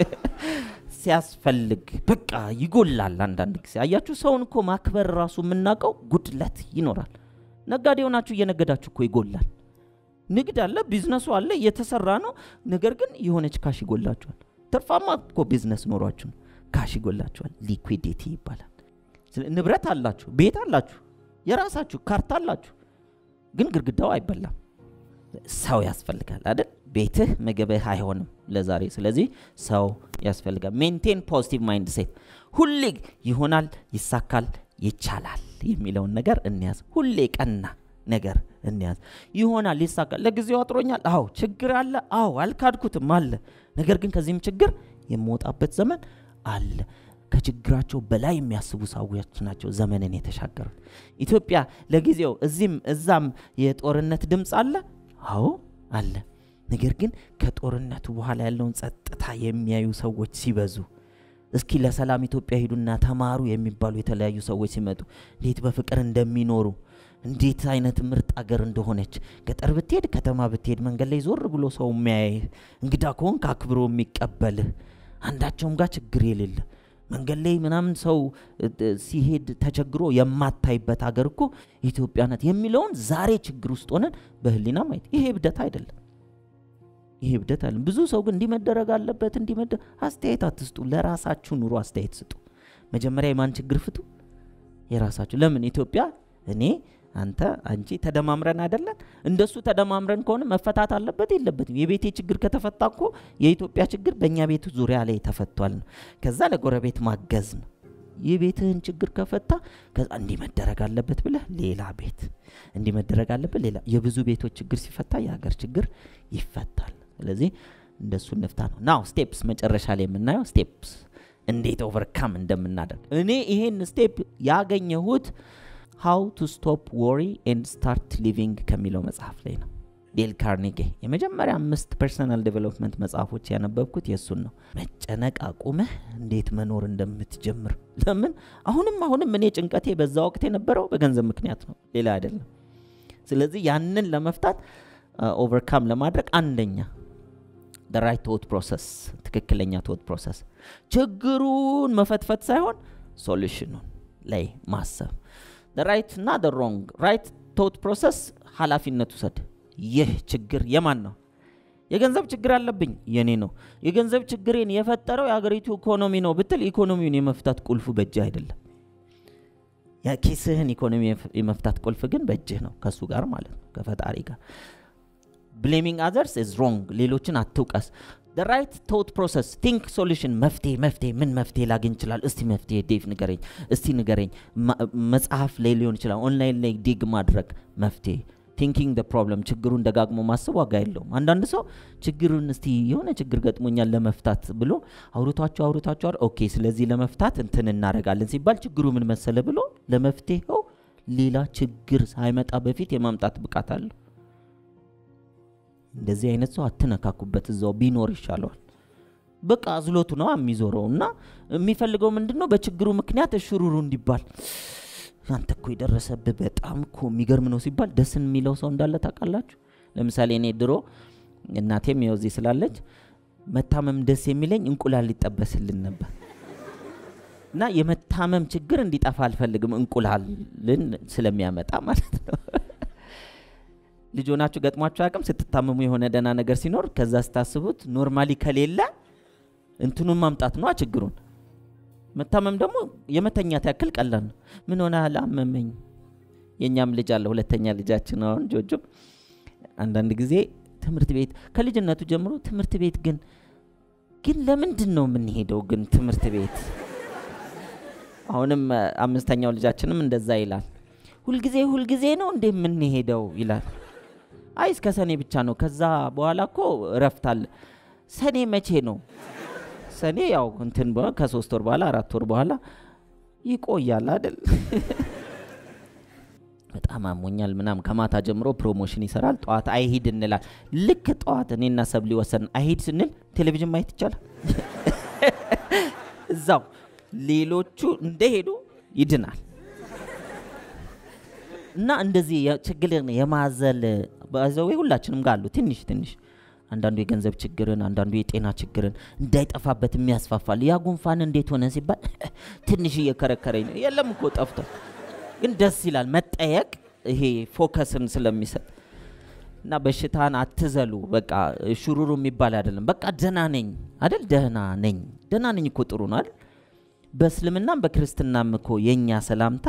ሲያስፈልግ በቃ ይጎላል። አንዳንድ ጊዜ አያችሁ፣ ሰውን እኮ ማክበር ራሱ የምናውቀው ጉድለት ይኖራል። ነጋዴ ሆናችሁ እየነገዳችሁ እኮ ይጎላል። ንግድ አለ፣ ቢዝነሱ አለ፣ እየተሰራ ነው። ነገር ግን የሆነች ካሽ ይጎላችኋል። ትርፋማ እኮ ቢዝነስ ኖሯችሁ ነው፣ ካሽ ይጎላችኋል። ሊኩዊዲቲ ይባላል። ንብረት አላችሁ፣ ቤት አላችሁ፣ የራሳችሁ ካርታ አላችሁ፣ ግን ግድግዳው አይበላም። ሰው ያስፈልጋል አይደል? ቤትህ ምግብህ አይሆንም ለዛሬ። ስለዚህ ሰው ያስፈልጋል። ሜንቴን ፖዚቲቭ ማይንድ ሴት። ሁሌ ይሆናል፣ ይሳካል፣ ይቻላል የሚለውን ነገር እንያዝ። ሁሌ ቀና ነገር እንያዝ። ይሆናል፣ ይሳካል። ለጊዜው አጥሮኛል፣ አዎ ችግር አለ፣ አዎ አልካድኩትም አለ። ነገር ግን ከዚህም ችግር የምወጣበት ዘመን አለ። ከችግራቸው በላይ የሚያስቡ ሰዎች ናቸው ዘመንን የተሻገሩት። ኢትዮጵያ ለጊዜው እዚህም እዛም የጦርነት ድምፅ አለ፣ አዎ አለ። ነገር ግን ከጦርነቱ በኋላ ያለውን ጸጥታ የሚያዩ ሰዎች ሲበዙ እስኪ ለሰላም ኢትዮጵያ ሂዱና ተማሩ የሚባሉ የተለያዩ ሰዎች ሲመጡ እንዴት በፍቅር እንደሚኖሩ እንዴት አይነት ምርጥ አገር እንደሆነች ገጠር ብትሄድ ከተማ ብትሄድ መንገድ ላይ ዞር ብሎ ሰው የሚያይህ እንግዳ ከሆንክ አክብሮ የሚቀበልህ አንዳቸውም ጋር ችግር የሌለ መንገድ ላይ ምናምን ሰው ሲሄድ ተቸግሮ የማታይበት ሀገር እኮ ኢትዮጵያ ናት የሚለውን ዛሬ ችግር ውስጥ ሆነን በህሊና ማየት ይሄ እብደት አይደለም። ይሄ እብደት አለ። ብዙ ሰው ግን እንዲመደረግ አለበት እንዲመደ አስተያየት አትስጡ። ለራሳችሁ ኑሮ አስተያየት ስጡ። መጀመሪያ የማን ችግር ፍቱ? የራሳችሁ። ለምን ኢትዮጵያ እኔ አንተ አንቺ ተደማምረን አይደለን? እንደሱ ተደማምረን ከሆነ መፈታት አለበት የለበትም? የቤቴ ችግር ከተፈታ እኮ የኢትዮጵያ ችግር በእኛ ቤቱ ዙሪያ ላይ ተፈቷል ነው። ከዛ ለጎረቤት ማገዝ ነው። የቤትህን ችግር ከፈታ ከዛ እንዲህ መደረግ አለበት ብለህ ሌላ ቤት እንዲህ መደረግ አለበት ሌላ የብዙ ቤቶች ችግር ሲፈታ የሀገር ችግር ይፈታል። ስለዚህ እንደሱ እንፍታ ነው። ናው ስቴፕስ መጨረሻ ላይ የምናየው ስቴፕስ እንዴት ኦቨርካም እንደምናደርግ እኔ ይሄን ስቴፕ ያገኘሁት ሃው ቱ ስቶፕ ወሪ ኤንድ ስታርት ሊቪንግ ከሚለው መጽሐፍ ላይ ነው። ዴል ካርኔጌ የመጀመሪያ አምስት ፐርሰናል ዴቨሎፕመንት መጽሐፎች ያነበብኩት የእሱን ነው። መጨነቅ አቁመህ እንዴት መኖር እንደምትጀምር። ለምን አሁንም አሁንም እኔ ጭንቀቴ በዛ ወቅት የነበረው በገንዘብ ምክንያት ነው፣ ሌላ አይደለም። ስለዚህ ያንን ለመፍታት ኦቨርካም ለማድረግ አንደኛ ራይት ቶት ፕሮሰስ፣ ትክክለኛ ቶት ፕሮሰስ፣ ችግሩን መፈትፈት ሳይሆን ሶሉሽኑን ላይ ማሰብ። ራይት እና ሮንግ ራይት ቶት ፕሮሰስ ኃላፊነት ውሰድ። ይህ ችግር የማን ነው? የገንዘብ ችግር አለብኝ፣ የኔ ነው። የገንዘብ ችግሬን የፈጠረው የሀገሪቱ ኢኮኖሚ ነው ብትል ኢኮኖሚውን የመፍታት ቁልፉ በእጅህ አይደለም። የኪስህን ኢኮኖሚ የመፍታት ቁልፍ ግን በእጅህ ነው፣ ከእሱ ጋር ማለት ነው፣ ከፈጣሪ ጋር። ብሌሚንግ አዘርስ ኢዝ ሮንግ። ሌሎችን አትውቀስ። ራይት ቶት ፕሮሰስ ቲንክ ሶሉሽን መፍትሄ መፍትሄ ምን መፍትሄ ላገኝ ይችላል? እስቲ መፍትሄ ዴቭ ንገረኝ፣ እስቲ ንገረኝ። መጽሐፍ ላይ ሊሆን ይችላል፣ ኦንላይን ላይ ዲግ ማድረግ መፍትሄ ቲንኪንግ ደ ፕሮብለም ችግሩን ደጋግሞ ማሰብ ዋጋ የለውም። አንዳንድ ሰው ችግሩን እስቲ የሆነ ችግር ገጥሞኛል ለመፍታት ብሎ አውርቷቸው አውርቷቸው ኦኬ፣ ስለዚህ ለመፍታት እንትን እናደርጋለን ሲባል ችግሩ ምን መሰለ ብሎ ለመፍትሄው ሌላ ችግር ሳይመጣ በፊት የማምጣት ብቃት አለው። እንደዚህ አይነት ሰው አትነካኩበት፣ እዛው ቢኖር ይሻለዋል። በቃ አዝሎቱ ነው የሚዞረው እና የሚፈልገው ምንድን ነው? በችግሩ ምክንያት እሽሩሩ እንዲባል አንተ እኮ የደረሰብህ በጣም እኮ የሚገርም ነው ሲባል ደስን የሚለው ሰው እንዳለ ታውቃላችሁ። ለምሳሌ እኔ ድሮ እናቴም ይኸው እዚህ ስላለች መታመም ደስ የሚለኝ እንቁላል ሊጠበስልን ነበር እና የመታመም ችግር እንዲጠፋ አልፈልግም፣ እንቁላልን ስለሚያመጣ ማለት ነው። ልጅ ሆናችሁ ገጥሟችሁ አያውቅም? ስትታመሙ የሆነ ደህና ነገር ሲኖር ከዛ ስታስቡት ኖርማሊ ከሌለ እንትኑን ማምጣት ነዋ ችግሩን መታመም ደግሞ የመተኛት ያክል ቀላል ነው። ምን ሆነ አመመኝ። የእኛም ልጅ አለ ሁለተኛ ልጃችን አሁን ጆጆ። አንዳንድ ጊዜ ትምህርት ቤት ከልጅነቱ ጀምሮ ትምህርት ቤት ግን ግን ለምንድን ነው የምንሄደው ግን ትምህርት ቤት? አሁንም አምስተኛው ልጃችንም እንደዛ ይላል። ሁልጊዜ ሁልጊዜ ነው እንዴ የምንሄደው ይላል። አይ እስከ ሰኔ ብቻ ነው፣ ከዛ በኋላ እኮ እረፍት አለ። ሰኔ መቼ ነው? ሰኔ ያው እንትን ከሶስት ወር በኋላ አራት ወር በኋላ ይቆያል አይደል? በጣም አሞኛል ምናም ከማታ ጀምሮ ፕሮሞሽን ይሰራል። ጠዋት አይሂድ እንላል። ልክ ጠዋት እኔና ሰብሊ ወሰን አይሂድ ስንል ቴሌቪዥን ማየት ይቻላል። እዛው ሌሎቹ እንደሄዱ ይድናል። እና እንደዚህ ችግርን የማዘል በዘዌ ሁላችንም ጋር አሉ ትንሽ ትንሽ አንዳንዱ የገንዘብ ችግርን አንዳንዱ የጤና ችግርን እንዳይጠፋበት የሚያስፋፋል። ያ ጉንፋን እንዴት ሆነ ሲባል ትንሽ እየከረከረኝ ነው። የለም እኮ ጠፍቷል፣ ግን ደስ ይላል መጠየቅ፣ ይሄ ፎከስን ስለሚሰጥ እና በሽታን አትዘሉ። በቃ ሹሩሩ የሚባል አይደለም። በቃ ደህና ነኝ አይደል? ደህና ነኝ ደህና ነኝ እኮ ጥሩ ነው አይደል? በእስልምናም በክርስትናም እኮ የእኛ ሰላምታ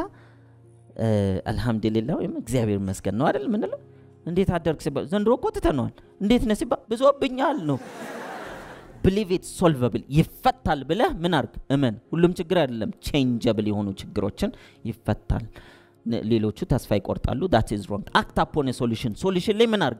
አልሐምዱሊላህ ወይም እግዚአብሔር ይመስገን ነው አይደል ምንለው እንዴት አደርግ ሲባል ዘንድሮ እኮ ትተነዋል። እንዴት ነህ ሲባል ብዙብኛል ነው። ብሊቭ ኢት ሶልቨብል ይፈታል ብለህ ምን አርግ እመን። ሁሉም ችግር አይደለም፣ ቼንጀብል የሆኑ ችግሮችን ይፈታል። ሌሎቹ ተስፋ ይቆርጣሉ። ዳት ኢዝ ሮንግ። አክት አፖን ሶሉሽን ሶሉሽን ላይ ምን አርግ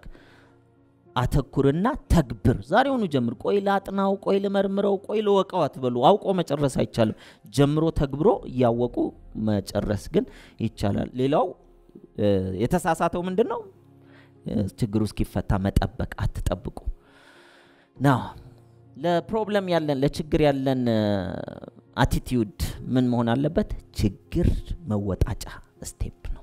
አተኩርና ተግብር። ዛሬውኑ ጀምር። ቆይ ላጥናው፣ ቆይ ልመርምረው፣ ቆይ ልወቀው አትበሉ። አውቆ መጨረስ አይቻልም። ጀምሮ ተግብሮ እያወቁ መጨረስ ግን ይቻላል። ሌላው የተሳሳተው ምንድን ነው? ችግሩ እስኪፈታ መጠበቅ። አትጠብቁ ና ለፕሮብለም ያለን ለችግር ያለን አቲቲዩድ ምን መሆን አለበት? ችግር መወጣጫ ስቴፕ ነው።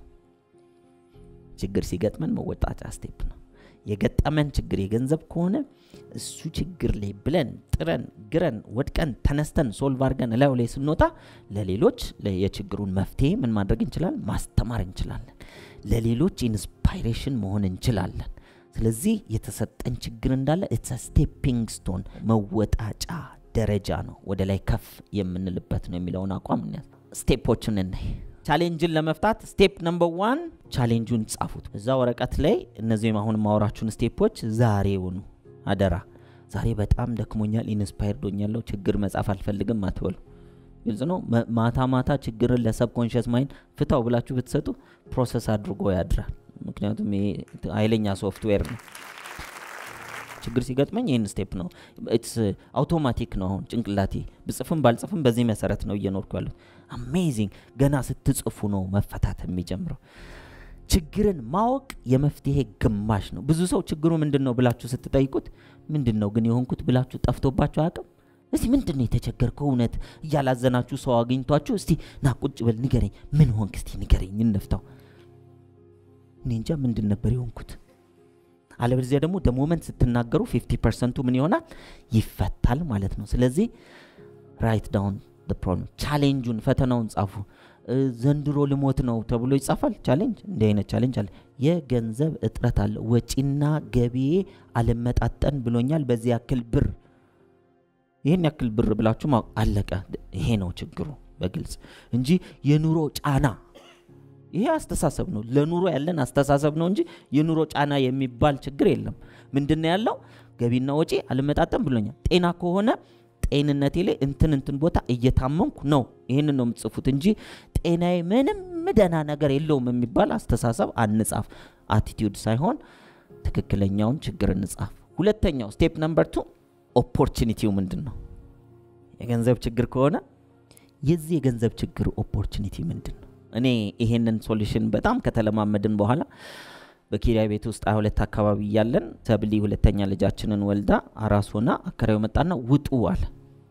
ችግር ሲገጥመን መወጣጫ ስቴፕ ነው። የገጠመን ችግር የገንዘብ ከሆነ እሱ ችግር ላይ ብለን ጥረን ግረን ወድቀን ተነስተን ሶልቭ አድርገን እላዩ ላይ ስንወጣ ለሌሎች የችግሩን መፍትሄ ምን ማድረግ እንችላለን? ማስተማር እንችላለን። ለሌሎች ኢንስፓይሬሽን መሆን እንችላለን። ስለዚህ የተሰጠን ችግር እንዳለ ኢትስ ስቴፒንግ ስቶን መወጣጫ ደረጃ ነው፣ ወደ ላይ ከፍ የምንልበት ነው የሚለውን አቋም እንያዝ። ስቴፖችን እናይ። ቻሌንጅን ለመፍታት ስቴፕ ነምበር ዋን ቻሌንጁን ጻፉት እዛ ወረቀት ላይ። እነዚህም አሁን ማወራችሁን ስቴፖች ዛሬውኑ አደራ። ዛሬ በጣም ደክሞኛል፣ ኢንስፓየርድ ሆኛለሁ፣ ችግር መጻፍ አልፈልግም አትበሉ። ግልጽ ነው። ማታ ማታ ችግርን ለሰብኮንሽስ ማይንድ ፍታው ብላችሁ ብትሰጡ ፕሮሰስ አድርጎ ያድራል። ምክንያቱም ይሄ ኃይለኛ ሶፍትዌር ነው። ችግር ሲገጥመኝ ይህን ስቴፕ ነው ኢትስ አውቶማቲክ ነው። አሁን ጭንቅላቴ ብጽፍም ባልጽፍም በዚህ መሰረት ነው እየኖርኩ ያለሁት። አሜዚንግ ገና ስትጽፉ ነው መፈታት የሚጀምረው። ችግርን ማወቅ የመፍትሄ ግማሽ ነው። ብዙ ሰው ችግሩ ምንድን ነው ብላችሁ ስትጠይቁት ምንድን ነው ግን የሆንኩት ብላችሁ ጠፍቶባችሁ አያውቅም? እስቲ ምንድን ነው የተቸገርከው? እውነት እያላዘናችሁ ሰው አግኝቷችሁ እስቲ ና ቁጭ በል ንገረኝ፣ ምን ሆንክ? እስቲ ንገረኝ፣ እንፍታው። እኔ እንጃ ምንድን ነበር የሆንኩት። አለበለዚያ ደግሞ ደሞመንት ስትናገሩ ፊፍቲ ፐርሰንቱ ምን ይሆናል ይፈታል ማለት ነው። ስለዚህ ራይት ዳውን ፕሮብለም ቻሌንጁን፣ ፈተናውን ጻፉ። ዘንድሮ ልሞት ነው ተብሎ ይጻፋል። ቻሌንጅ እንዲህ አይነት ቻሌንጅ አለ። የገንዘብ እጥረት አለ። ወጪና ገቢዬ አልመጣጠን ብሎኛል። በዚህ ያክል ብር ይህን ያክል ብር ብላችሁ ማወቅ አለቀ። ይሄ ነው ችግሩ በግልጽ እንጂ የኑሮ ጫና ይሄ አስተሳሰብ ነው። ለኑሮ ያለን አስተሳሰብ ነው እንጂ የኑሮ ጫና የሚባል ችግር የለም። ምንድን ነው ያለው? ገቢና ወጪ አልመጣጠን ብሎኛል። ጤና ከሆነ ጤንነቴ ላይ እንትን እንትን ቦታ እየታመምኩ ነው። ይህንን ነው የምትጽፉት እንጂ ጤናዬ ምንም ደህና ነገር የለውም የሚባል አስተሳሰብ አንጻፍ። አቲቲዩድ ሳይሆን ትክክለኛውን ችግር እንጻፍ። ሁለተኛው ስቴፕ ነምበር ቱ ኦፖርቹኒቲው ምንድን ነው? የገንዘብ ችግር ከሆነ የዚህ የገንዘብ ችግር ኦፖርቹኒቲ ምንድን ነው? እኔ ይሄንን ሶሉሽን በጣም ከተለማመድን በኋላ በኪራይ ቤት ውስጥ ሀያ ሁለት አካባቢ እያለን ሰብሊ ሁለተኛ ልጃችንን ወልዳ አራስ ሆና አከራዩ መጣና ውጡ አለ።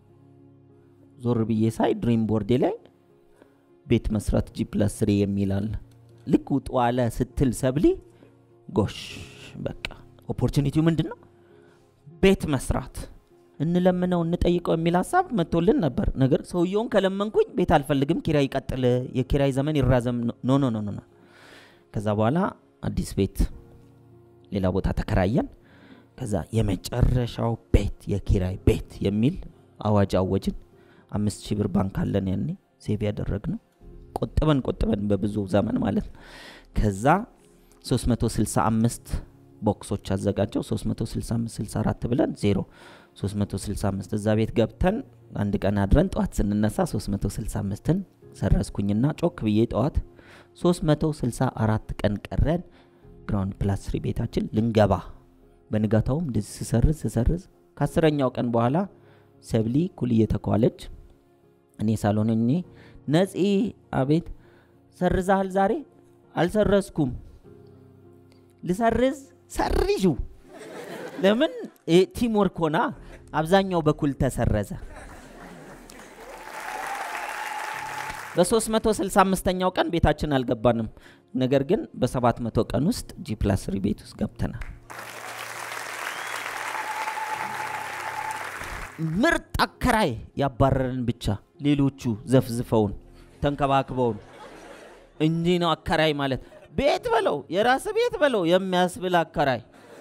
ዞር ብዬ ሳይ ድሪም ቦርዴ ላይ ቤት መስራት ጂ ፕለስ ስሪ የሚል አለ። ልክ ውጡ አለ ስትል ሰብሊ ጎሽ በቃ ኦፖርቹኒቲው ምንድን ነው? ቤት መስራት እንለምነው እንጠይቀው የሚል ሀሳብ መጥቶልን ነበር። ነገር ሰውየውን ከለመንኩኝ ቤት አልፈልግም፣ ኪራይ ይቀጥል፣ የኪራይ ዘመን ይራዘም። ኖ ኖ ኖ ኖ። ከዛ በኋላ አዲስ ቤት ሌላ ቦታ ተከራየን። ከዛ የመጨረሻው ቤት የኪራይ ቤት የሚል አዋጅ አወጅን። አምስት ሺህ ብር ባንክ አለን ያኔ ሴቭ ያደረግነው ቆጥበን ቆጥበን በብዙ ዘመን ማለት ነው። ከዛ 365 ቦክሶች አዘጋጀው 365 64 ብለን ዜሮ 365 እዛ ቤት ገብተን አንድ ቀን አድረን ጠዋት ስንነሳ 365ን ሰረዝኩኝና ጮክ ብዬ ጠዋት 364 ቀን ቀረን ግራውንድ ፕላስ ስሪ ቤታችን ልንገባ። በንጋታውም እንደዚህ ስሰርዝ ስሰርዝ ከአስረኛው ቀን በኋላ ሰብሊ ኩል እየተኳለች እኔ ሳልሆን እኔ ነፂ፣ አቤት ሰርዛሃል ዛሬ? አልሰረዝኩም። ልሰርዝ ሰርዡ። ለምን ቲም ወርክ ሆና አብዛኛው በኩል ተሰረዘ። በ365ኛው ቀን ቤታችን አልገባንም። ነገር ግን በ700 ቀን ውስጥ ጂ ፕላስ ስሪ ቤት ውስጥ ገብተናል። ምርጥ አከራይ ያባረረን ብቻ ሌሎቹ ዘፍዝፈውን ተንከባክበውን እንዲህ ነው አከራይ ማለት። ቤት በለው የራስ ቤት በለው የሚያስብል አከራይ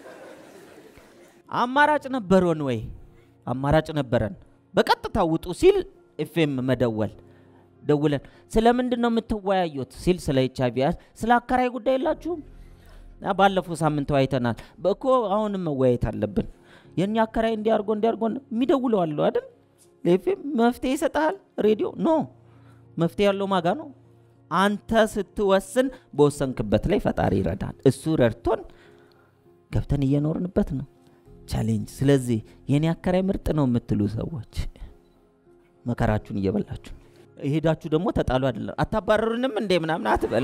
አማራጭ ነበረን ወይ? አማራጭ ነበረን። በቀጥታ ውጡ ሲል ኤፍኤም መደወል ደውለን ስለምንድን ነው የምትወያዩት ሲል ስለ ኤች አይቪ ስለ አከራይ ጉዳይ የላችሁም? ባለፈው ሳምንት ተወያይተናል እኮ አሁንም መወያየት አለብን። የእኛ አከራይ እንዲያርጎ እንዲያርጎ የሚደውለው አለው አይደል? ለኤፍኤም መፍትሄ ይሰጠሃል። ሬዲዮ ኖ መፍትሄ ያለው ማጋ ነው። አንተ ስትወስን በወሰንክበት ላይ ፈጣሪ ይረዳል። እሱ ረድቶን ገብተን እየኖርንበት ነው። ቻሌንጅ። ስለዚህ የኔ አከራይ ምርጥ ነው የምትሉ ሰዎች መከራችሁን እየበላችሁ ሄዳችሁ ደግሞ ተጣሉ አይደለም አታባረሩንም እንዴ ምናምን አትበሉ።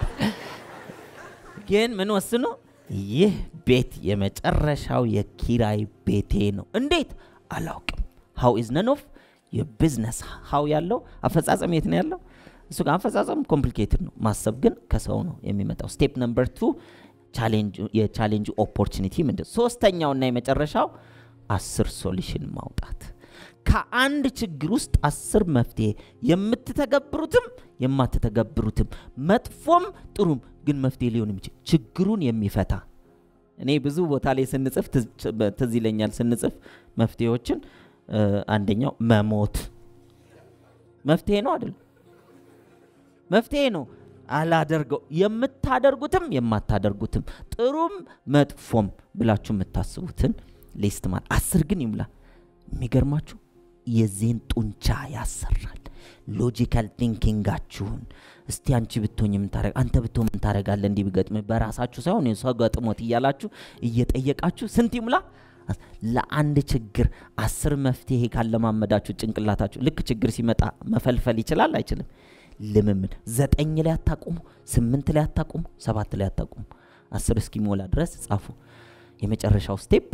ግን ምን ወስኖ ይህ ቤት የመጨረሻው የኪራይ ቤቴ ነው። እንዴት አላውቅም። ሀው ኢዝ ነን ኦፍ የቢዝነስ ሀው ያለው አፈጻጸም የት ነው ያለው? እሱ ጋር አፈጻጸም ኮምፕሊኬትድ ነው። ማሰብ ግን ከሰው ነው የሚመጣው። ስቴፕ ነምበር ቱ የቻሌንጅ ኦፖርቹኒቲ ምንድን? ሶስተኛውና የመጨረሻው አስር ሶሉሽን ማውጣት ከአንድ ችግር ውስጥ አስር መፍትሄ የምትተገብሩትም የማትተገብሩትም መጥፎም ጥሩም ግን መፍትሄ ሊሆን የሚችል ችግሩን የሚፈታ እኔ ብዙ ቦታ ላይ ስንጽፍ ትዝ ይለኛል ስንጽፍ መፍትሄዎችን አንደኛው መሞት መፍትሄ ነው አይደለም መፍትሄ ነው አላደርገው የምታደርጉትም የማታደርጉትም ጥሩም መጥፎም ብላችሁ የምታስቡትን ሊስት ማለት አስር ግን ይሙላ የሚገርማችሁ የዚህን ጡንቻ ያሰራል። ሎጂካል ቲንኪንጋችሁን እስቲ አንቺ ብትሆኝ የምታረግ አንተ ብትሆን ምን ታደርጋለህ? እንዲህ ቢገጥም በራሳችሁ ሳይሆን ሰው ገጥሞት እያላችሁ እየጠየቃችሁ ስንት ይሙላ? ለአንድ ችግር አስር መፍትሄ ካለማመዳችሁ ጭንቅላታችሁ ልክ ችግር ሲመጣ መፈልፈል ይችላል አይችልም? ልምምድ ዘጠኝ ላይ አታቁሙ፣ ስምንት ላይ አታቁሙ፣ ሰባት ላይ አታቁሙ። አስር እስኪሞላ ድረስ ጻፉ። የመጨረሻው ስቴፕ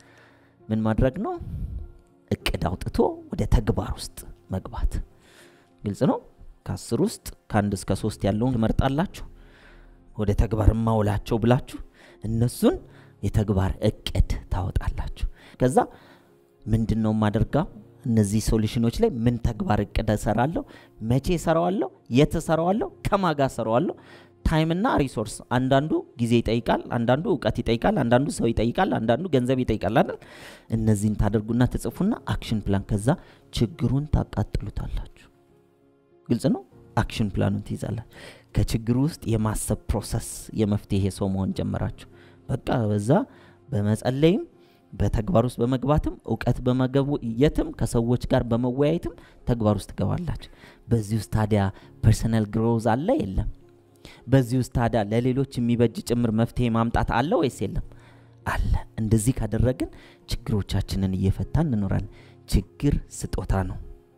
ምን ማድረግ ነው? እቅድ አውጥቶ ወደ ተግባር ውስጥ መግባት። ግልጽ ነው። ከአስር ውስጥ ከአንድ እስከ ሶስት ያለውን ትመርጣላችሁ። ወደ ተግባር ማውላቸው ብላችሁ እነሱን የተግባር እቅድ ታወጣላችሁ። ከዛ ምንድን ነው የማደርጋው? እነዚህ ሶሉሽኖች ላይ ምን ተግባር እቅድ እሰራለሁ? መቼ እሰራዋለሁ? የት እሰራዋለሁ? ከማጋ እሰራዋለሁ? ታይምና ሪሶርስ አንዳንዱ ጊዜ ይጠይቃል፣ አንዳንዱ እውቀት ይጠይቃል፣ አንዳንዱ ሰው ይጠይቃል፣ አንዳንዱ ገንዘብ ይጠይቃል አይደል? እነዚህን ታደርጉና ትጽፉና አክሽን ፕላን ከዛ ችግሩን ታቃጥሉታላችሁ። ግልጽ ነው። አክሽን ፕላኑን ትይዛላችሁ። ከችግሩ ውስጥ የማሰብ ፕሮሰስ የመፍትሄ ሰው መሆን ጀመራችሁ። በቃ በዛ በመጸለይም በተግባር ውስጥ በመግባትም እውቀት በመገብየትም ከሰዎች ጋር በመወያየትም ተግባር ውስጥ ትገባላችሁ። በዚህ ውስጥ ታዲያ ፐርሰናል ግሮዝ አለ የለም? በዚህ ውስጥ ታዲያ ለሌሎች የሚበጅ ጭምር መፍትሄ ማምጣት አለ ወይስ የለም? አለ። እንደዚህ ካደረግን ችግሮቻችንን እየፈታን እንኖራለን። ችግር ስጦታ ነው።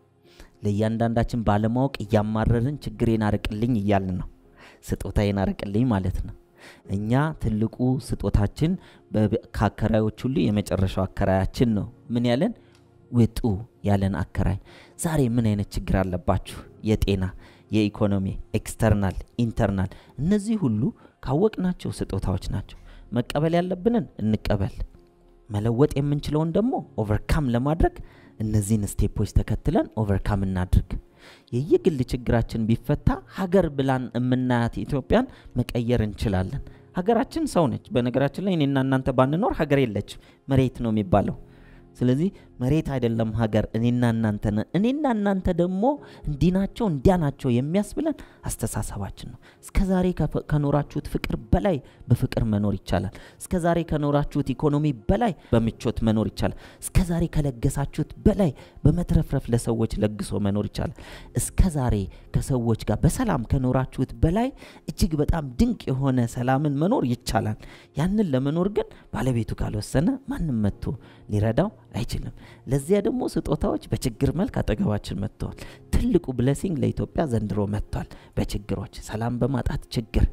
ለእያንዳንዳችን ባለማወቅ እያማረርን ችግሬን አርቅልኝ እያልን ነው። ስጦታዬን አርቅልኝ ማለት ነው። እኛ ትልቁ ስጦታችን ከአከራዮች ሁሉ የመጨረሻው አከራያችን ነው። ምን ያለን ውጡ ያለን አከራይ። ዛሬ ምን አይነት ችግር አለባችሁ? የጤና፣ የኢኮኖሚ፣ ኤክስተርናል፣ ኢንተርናል። እነዚህ ሁሉ ካወቅናቸው ስጦታዎች ናቸው። መቀበል ያለብንን እንቀበል። መለወጥ የምንችለውን ደግሞ ኦቨርካም ለማድረግ እነዚህን ስቴፖች ተከትለን ኦቨርካም እናድርግ። የየግል ችግራችን ቢፈታ ሀገር ብላን የምናያት ኢትዮጵያን መቀየር እንችላለን። ሀገራችን ሰው ነች። በነገራችን ላይ እኔና እናንተ ባንኖር ሀገር የለችም፣ መሬት ነው የሚባለው። ስለዚህ መሬት አይደለም ሀገር፣ እኔና እናንተ ነን። እኔና እናንተ ደግሞ እንዲህ ናቸው እንዲያ ናቸው የሚያስብለን አስተሳሰባችን ነው። እስከ ዛሬ ከኖራችሁት ፍቅር በላይ በፍቅር መኖር ይቻላል። እስከ ዛሬ ከኖራችሁት ኢኮኖሚ በላይ በምቾት መኖር ይቻላል። እስከ ዛሬ ከለገሳችሁት በላይ በመትረፍረፍ ለሰዎች ለግሶ መኖር ይቻላል። እስከ ዛሬ ከሰዎች ጋር በሰላም ከኖራችሁት በላይ እጅግ በጣም ድንቅ የሆነ ሰላምን መኖር ይቻላል። ያንን ለመኖር ግን ባለቤቱ ካልወሰነ ማንም መጥቶ ሊረዳው አይችልም። ለዚያ ደግሞ ስጦታዎች በችግር መልክ አጠገባችን መጥተዋል። ትልቁ ብለሲንግ ለኢትዮጵያ ዘንድሮ መጥቷል። በችግሮች ሰላም በማጣት ችግር፣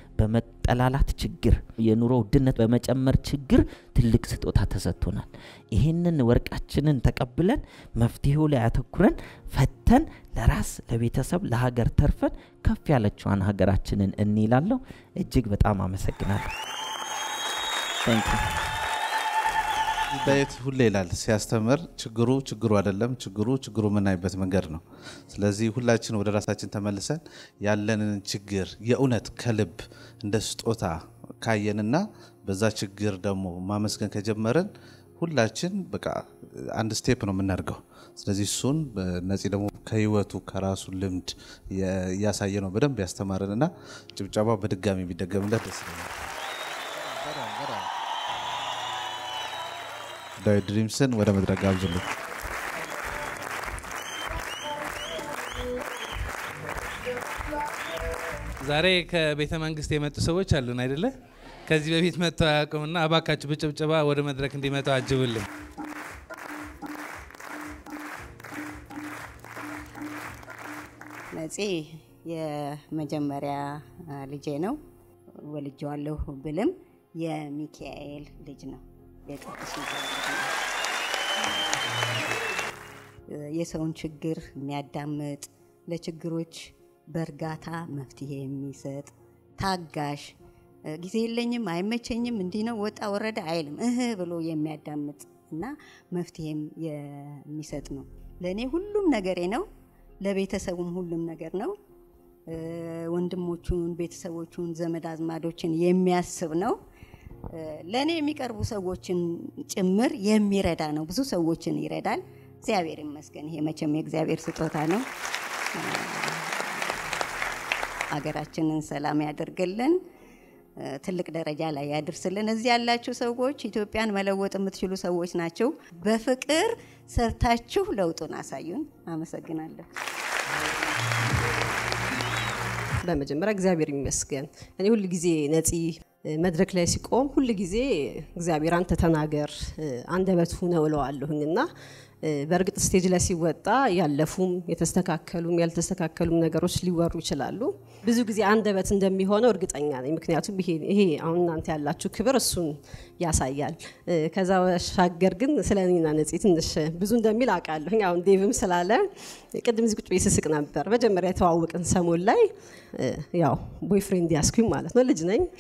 በመጠላላት ችግር፣ የኑሮ ውድነት በመጨመር ችግር ትልቅ ስጦታ ተሰጥቶናል። ይህንን ወርቃችንን ተቀብለን መፍትሄው ላይ አተኩረን ፈተን ለራስ ለቤተሰብ፣ ለሀገር ተርፈን ከፍ ያለችዋን ሀገራችንን እንይላለሁ። እጅግ በጣም አመሰግናለሁ። ታንክ ዩ። ዳዊት ሁሌ ይላል ሲያስተምር፣ ችግሩ ችግሩ አይደለም፣ ችግሩ ችግሩ የምናይበት መንገድ ነው። ስለዚህ ሁላችን ወደ ራሳችን ተመልሰን ያለንን ችግር የእውነት ከልብ እንደ ስጦታ ካየንና በዛ ችግር ደግሞ ማመስገን ከጀመርን ሁላችን በቃ አንድ ስቴፕ ነው የምናደርገው። ስለዚህ እሱን ነፂ ደግሞ ከህይወቱ ከራሱ ልምድ እያሳየ ነው በደንብ ያስተማረን እና ጭብጨባ በድጋሚ ቢደገምለት ደስ ይለኛል። ዳዊት ድሪምስን ወደ መድረክ ጋብዙልን። ዛሬ ከቤተ መንግስት የመጡ ሰዎች አሉን አይደለ? ከዚህ በፊት መጥተው አያውቁምና እባካችሁ በጭብጨባ ወደ መድረክ እንዲመጣው አጅቡልን። ነፂ የመጀመሪያ ልጄ ነው። ወልጄዋለሁ ብልም የሚካኤል ልጅ ነው። የቅዱስ ሚካኤል ልጅ ነው። የሰውን ችግር የሚያዳምጥ ለችግሮች በእርጋታ መፍትሄ የሚሰጥ ታጋሽ፣ ጊዜ የለኝም አይመቸኝም፣ እንዲህ ነው ወጣ ወረደ አይልም፣ እህ ብሎ የሚያዳምጥ እና መፍትሄም የሚሰጥ ነው። ለእኔ ሁሉም ነገሬ ነው። ለቤተሰቡም ሁሉም ነገር ነው። ወንድሞቹን፣ ቤተሰቦቹን፣ ዘመድ አዝማዶችን የሚያስብ ነው። ለእኔ የሚቀርቡ ሰዎችን ጭምር የሚረዳ ነው። ብዙ ሰዎችን ይረዳል። እግዚአብሔር ይመስገን። ይሄ መቼም የእግዚአብሔር ስጦታ ነው። አገራችንን ሰላም ያደርግልን፣ ትልቅ ደረጃ ላይ ያድርስልን። እዚህ ያላችሁ ሰዎች ኢትዮጵያን መለወጥ የምትችሉ ሰዎች ናቸው። በፍቅር ሰርታችሁ ለውጡን አሳዩን። አመሰግናለሁ። በመጀመሪያ እግዚአብሔር ይመስገን። እኔ ሁል ጊዜ ነፂ እ፣ መድረክ ላይ ሲቆም ሁል ጊዜ እግዚአብሔር አንተ ተናገር እ፣ አንደበት ሁነው እለዋለሁኝ እና እ፣ በእርግጥ ስቴጅ ላይ ሲወጣ ያለፉም የተስተካከሉም ያልተስተካከሉም ነገሮች ሊወሩ ይችላሉ። ብዙ ጊዜ አንደበት እንደሚሆነው እርግጠኛ ነኝ። ምክንያቱም ይሄ ይሄ አሁን እናንተ ያላችሁ ክብር እሱን ያሳያል። እ፣ ከዛ ባሻገር ግን ስለ እኔና ነፂ ትንሽ ብዙ እንደሚል አውቃለሁኝ። አሁን ዴቭም ስላለ ቅድም እዚህ ቁጭ ብዬ ስስቅ ነበር። መጀመሪያ የተዋወቅን ሰሞን ላይ እ፣ ያው ቦይፍሬንድ ያስኩኝ ማለት ነው። ልጅ ነኝ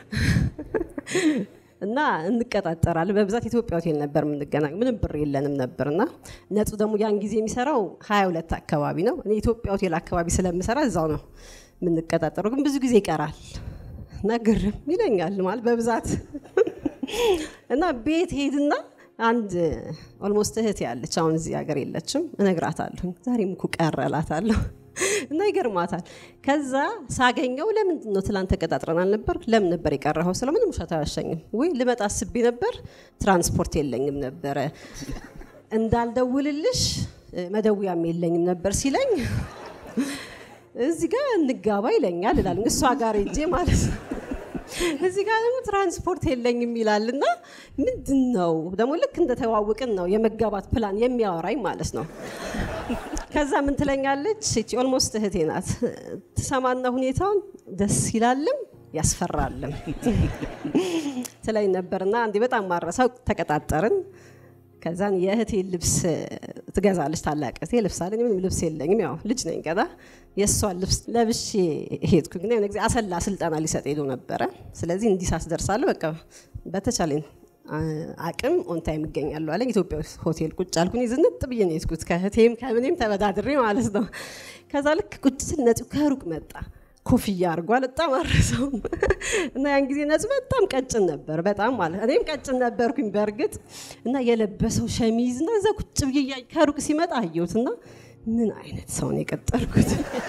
እና እንቀጣጠራለን። በብዛት ኢትዮጵያ ሆቴል ነበር የምንገናኝ። ምንም ብር የለንም ነበር እና ነጹ ደግሞ ያን ጊዜ የሚሰራው ሀያ ሁለት አካባቢ ነው። እኔ ኢትዮጵያ ሆቴል አካባቢ ስለምሰራ እዛው ነው የምንቀጣጠረው። ግን ብዙ ጊዜ ይቀራል እና ግርም ይለኛል ማለት በብዛት እና ቤት ሄድና አንድ ኦልሞስት እህት ያለች አሁን እዚህ ሀገር የለችም፣ እነግራታለሁ። ዛሬም እኮ ቀረ እላታለሁ እና ይገርማታል። ከዛ ሳገኘው ለምንድን ነው ትላንት ተቀጣጥረን አልነበር? ለምን ነበር የቀረኸው? ስለ ምንም ውሸት አያሸኝም ወይ ልመጣ አስቤ ነበር፣ ትራንስፖርት የለኝም ነበረ እንዳልደውልልሽ እ፣ መደውያም የለኝም ነበር ሲለኝ እዚህ ጋር እንጋባ ይለኛል እላል እሷ ጋር ሄጄ ማለት ነው። እዚህ ጋር ደግሞ ትራንስፖርት የለኝም ይላል እና ምንድን ነው ደግሞ ልክ እንደተዋውቅን ነው የመጋባት ፕላን የሚያወራኝ ማለት ነው። ከዛ ምን ትለኛለች? እቺ ኦልሞስት እህቴ ናት። ትሰማና ሁኔታውን ደስ ይላልም ያስፈራልም ትለኝ ነበርና አንዴ በጣም ማረሳው ተቀጣጠርን። ከዛን የእህቴ ልብስ ትገዛለች ታላቅ እህቴ ልብስ አለኝ ምንም ልብስ የለኝም ያው ልጅ ነኝ ገና የእሷን ልብስ ለብሼ ሄድኩኝ ግን የሆነ ጊዜ አሰላ ስልጠና ሊሰጥ ሄዶ ነበረ ስለዚህ እንዲህ ሳስደርሳለሁ በቃ በተቻለኝ አ- አቅም ኦንታይም እገኛለሁ አለኝ ኢትዮጵያ ውስጥ ሆቴል ቁጭ አልኩኝ ዝንጥ ብዬ ነው የሄድኩት ከእህቴም ከምኔም ተበዳድሬ ማለት ነው ከዛ ልክ ቁጭ ስል ነፂው ከሩቅ መጣ ኮፍያ አድርጓል በጣም አረሰውም እና ያን ጊዜ ነጽ በጣም ቀጭን ነበር በጣም ማለት እኔም ቀጭን ነበርኩኝ በእርግጥ እና የለበሰው ሸሚዝ እና እዛ ቁጭ ብዬ እያየሁ ከሩቅ ሲመጣ አየሁት እና ምን አይነት ሰው ነው የቀጠርኩት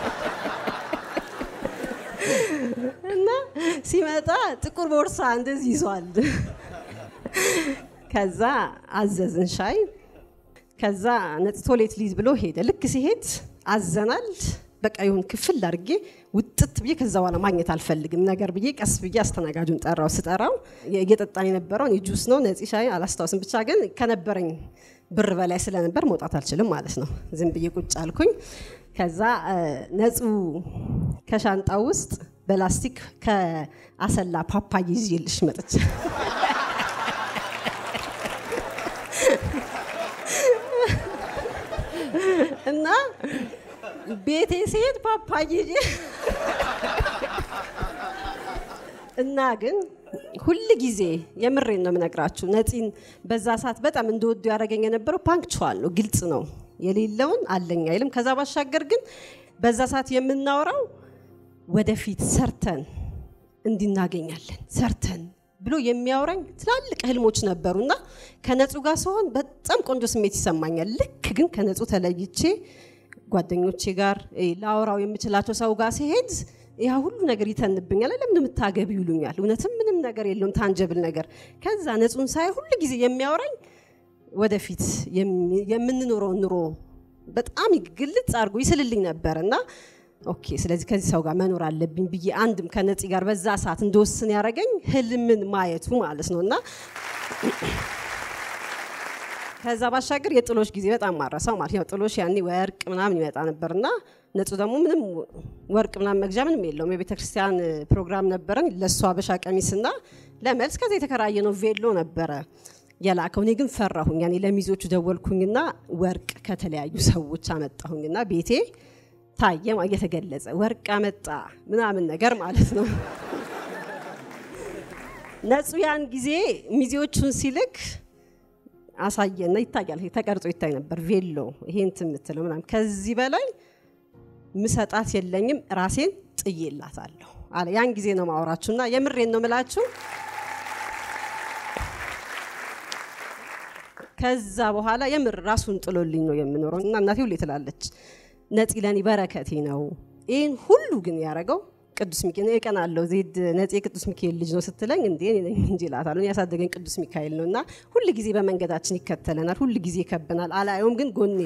እና ሲመጣ ጥቁር ቦርሳ እንደዚህ ይዟል ከዛ አዘዝን ሻይ ከዛ ነጽ ቶሌት ሊዝ ብሎ ሄደ ልክ ሲሄድ አዘናል በቃ ይሁን ክፍል አድርጌ ውጥት ብዬ ከዛ በኋላ ማግኘት አልፈልግም ነገር ብዬ ቀስ ብዬ አስተናጋጁን ጠራው ስጠራው እየጠጣን የነበረውን የጁስ ነው ነፂ ሻይ አላስታውስም ብቻ ግን ከነበረኝ ብር በላይ ስለነበር መውጣት አልችልም ማለት ነው ዝም ብዬ ቁጭ አልኩኝ ከዛ እ፣ ነጹ ከሻንጣው ውስጥ በላስቲክ ከአሰላ ፓፓዬ ይዤልሽ መጥቼ እና ቤቴ ስሄድ ፓፓዬ ይዤ እና ግን ሁል ጊዜ የምሬን ነው የምነግራችሁ ነፂን በዛ ሰዓት በጣም እንደወዱ ያደረገኝ የነበረው ፓንክቹዋል ነው ግልጽ ነው የሌለውን አለኝ አይልም ከዛ ባሻገር ግን በዛ ሰዓት የምናወራው ወደፊት ሰርተን እንዲናገኛለን ሰርተን ብሎ የሚያወራኝ ትላልቅ ህልሞች ነበሩና ከነጹ ጋር ሲሆን በጣም ቆንጆ ስሜት ይሰማኛል ልክ ግን ከነጹ ተለይቼ ጓደኞቼ ጋር እ፣ ላወራው የምችላቸው ሰው ጋር ሲሄድ ያ ሁሉ ነገር ይተንብኛል ለምን የምታገቢ ይሉኛል እውነትም ምንም ነገር የለውም ታንጀብል ነገር ከዛ ነጹን ሳይ ሁሉ ጊዜ የሚያወራኝ ወደፊት የሚ- የምንኖረውን ኑሮ በጣም ግልጽ አድርጎ ይስልልኝ ነበር እና ኦኬ ስለዚህ ከዚህ ሰው ጋር መኖር አለብኝ ብዬ አንድም ከነፂ ጋር በዛ ሰዓት እንደወስን ያደረገኝ ህልምን ማየቱ ማለት ነው እና ከዛ ባሻገር የጥሎሽ ጊዜ በጣም ማረሳው ማለት ያው ጥሎሽ ያኔ ወርቅ ምናምን ይመጣ ነበርና ነጹ ደግሞ ምንም ወርቅ ምናምን መግዣ ምንም የለውም የቤተ ክርስቲያን ፕሮግራም ነበረን ለእሱ አበሻ ቀሚስና ለመልስ ከዛ የተከራየ ነው ቬሎ ነበረ የላከው እኔ ግን ፈራሁኝ ያኔ ለሚዞቹ ደወልኩኝና ወርቅ ከተለያዩ ሰዎች አመጣሁኝና ቤቴ ታየ ማ- እየተገለጸ ወርቅ አመጣ ምናምን ነገር ማለት ነው ነጹ ያን ጊዜ ሚዜዎቹን ሲልክ አሳየና ይታያል ይሄ ተቀርጾ ይታይ ነበር ቬሎ ይሄ እንትን የምትለው ምናምን ከዚህ በላይ ምሰጣት የለኝም ራሴን ጥዬላታለሁ አለ ያን ጊዜ ነው ማወራችሁና የምሬን ነው ምላችሁ ከዛ በኋላ የምር ራሱን ጥሎልኝ ነው የምኖረው እና እናቴ ሁሌ ትላለች ነፂ ለኔ በረከቴ ነው ይህን ሁሉ ግን ያደረገው ቅዱስ ሚካኤል እኔ እቀናለሁ ዜድ ነፂ የቅዱስ ሚካኤል ልጅ ነው ስትለኝ እንዴ እኔ ነኝ እንጂ እላታለሁ እኔ ያሳደገኝ ቅዱስ ሚካኤል ነው እና ሁል ጊዜ በመንገዳችን ይከተለናል ሁል ጊዜ ይከብናል አላየውም ግን ጎኔ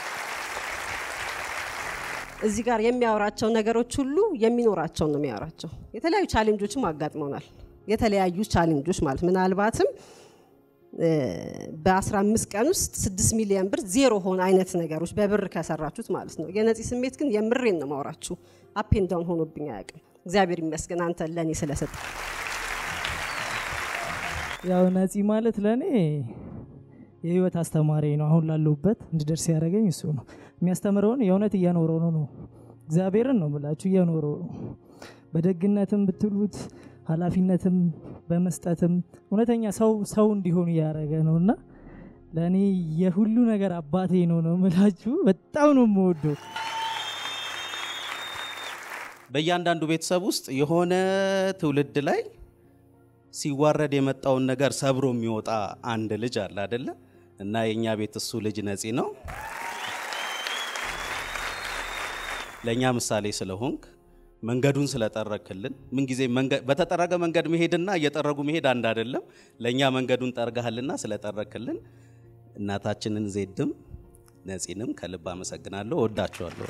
እዚህ ጋር የሚያወራቸው ነገሮች ሁሉ የሚኖራቸውን ነው የሚያወራቸው የተለያዩ ቻሌንጆችም አጋጥመውናል የተለያዩ ቻሌንጆች ማለት ምናልባትም እ፣ በ15 ቀን ውስጥ 6 ሚሊዮን ብር ዜሮ ሆነ አይነት ነገሮች በብር ከሰራችሁት ማለት ነው። የነፂ ስሜት ግን የምሬን ነው ማውራችሁ አፔን ዳውን ሆኖብኝ አያውቅም። እግዚአብሔር ይመስገን አንተ ለእኔ ስለሰጠ ያው ነፂ ማለት ለእኔ የህይወት አስተማሪ ነው። አሁን ላለሁበት እንድደርስ ያደረገኝ እሱ ነው። የሚያስተምረውን የእውነት እየኖረው ነው ነው እግዚአብሔርን ነው ብላችሁ እየኖረው ነው። በደግነትም ብትሉት ኃላፊነትም በመስጠትም እውነተኛ ሰው ሰው እንዲሆኑ እያደረገ ነው እና ለእኔ የሁሉ ነገር አባቴ ነው ነው ምላችሁ። በጣም ነው የምወደው። በእያንዳንዱ ቤተሰብ ውስጥ የሆነ ትውልድ ላይ ሲዋረድ የመጣውን ነገር ሰብሮ የሚወጣ አንድ ልጅ አለ አደለ? እና የእኛ ቤት እሱ ልጅ ነፂ ነው። ለእኛ ምሳሌ ስለሆንክ መንገዱን ስለጠረክልን ምንጊዜ መንገ- በተጠረገ መንገድ መሄድና እየጠረጉ መሄድ አንድ አይደለም። ለእኛ መንገዱን ጠርገሃልና ስለጠረክልን እናታችንን ዜድም ነፂንም ከልብ አመሰግናለሁ። ወዳችኋለሁ።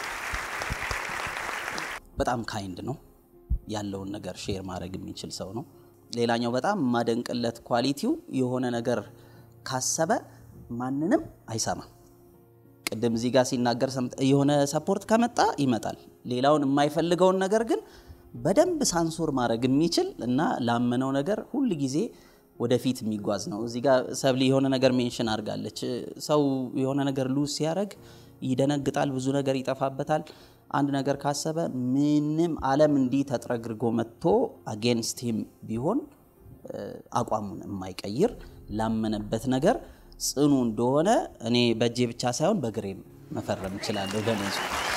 በጣም ካይንድ ነው። ያለውን ነገር ሼር ማድረግ የሚችል ሰው ነው። ሌላኛው በጣም የማደንቅለት ኳሊቲው የሆነ ነገር ካሰበ ማንንም አይሰማም። ቅድም እዚህ ጋር ሲናገር ሰምተ- የሆነ ሰፖርት ከመጣ ይመጣል። ሌላውን የማይፈልገውን ነገር ግን በደንብ ሳንሱር ማድረግ የሚችል እና ላመነው ነገር ሁል ጊዜ ወደፊት የሚጓዝ ነው። እዚህ ጋር ሰብሊ የሆነ ነገር ሜንሽን አድርጋለች። ሰው የሆነ ነገር ሉዝ ሲያደርግ ይደነግጣል፣ ብዙ ነገር ይጠፋበታል። አንድ ነገር ካሰበ ምንም ዓለም እንዲህ ተጥረግርጎ መጥቶ አጌንስት ሂም ቢሆን እ፣ አቋሙን የማይቀይር ላመነበት ነገር ጽኑ እንደሆነ እኔ በእጄ ብቻ ሳይሆን በግሬም መፈረም እችላለሁ ደመዙ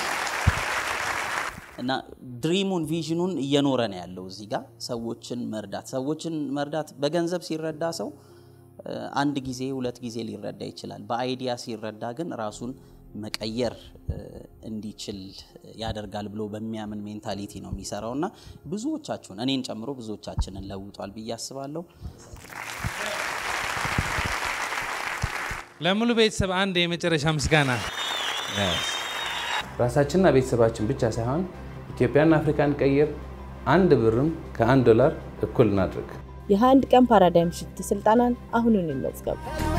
እና ድሪሙን ቪዥኑን እየኖረ ነው ያለው እዚህ ጋር ሰዎችን መርዳት ሰዎችን መርዳት በገንዘብ ሲረዳ ሰው እ፣ አንድ ጊዜ ሁለት ጊዜ ሊረዳ ይችላል በአይዲያ ሲረዳ ግን ራሱን መቀየር እ፣ እንዲችል ያደርጋል ብሎ በሚያምን ሜንታሊቲ ነው የሚሰራው እና ብዙዎቻችሁን እኔን ጨምሮ ብዙዎቻችንን ለውጧል ብዬ አስባለሁ ለሙሉ ቤተሰብ አንድ የመጨረሻ ምስጋና ራሳችንና ቤተሰባችን ብቻ ሳይሆን ኢትዮጵያና አፍሪካን ቀይር። አንድ ብርም ከአንድ ዶላር እኩል እናድርግ። የ21 ቀን ፓራዳይም ሽፍት ስልጠናን አሁኑን ይመዝገቡ።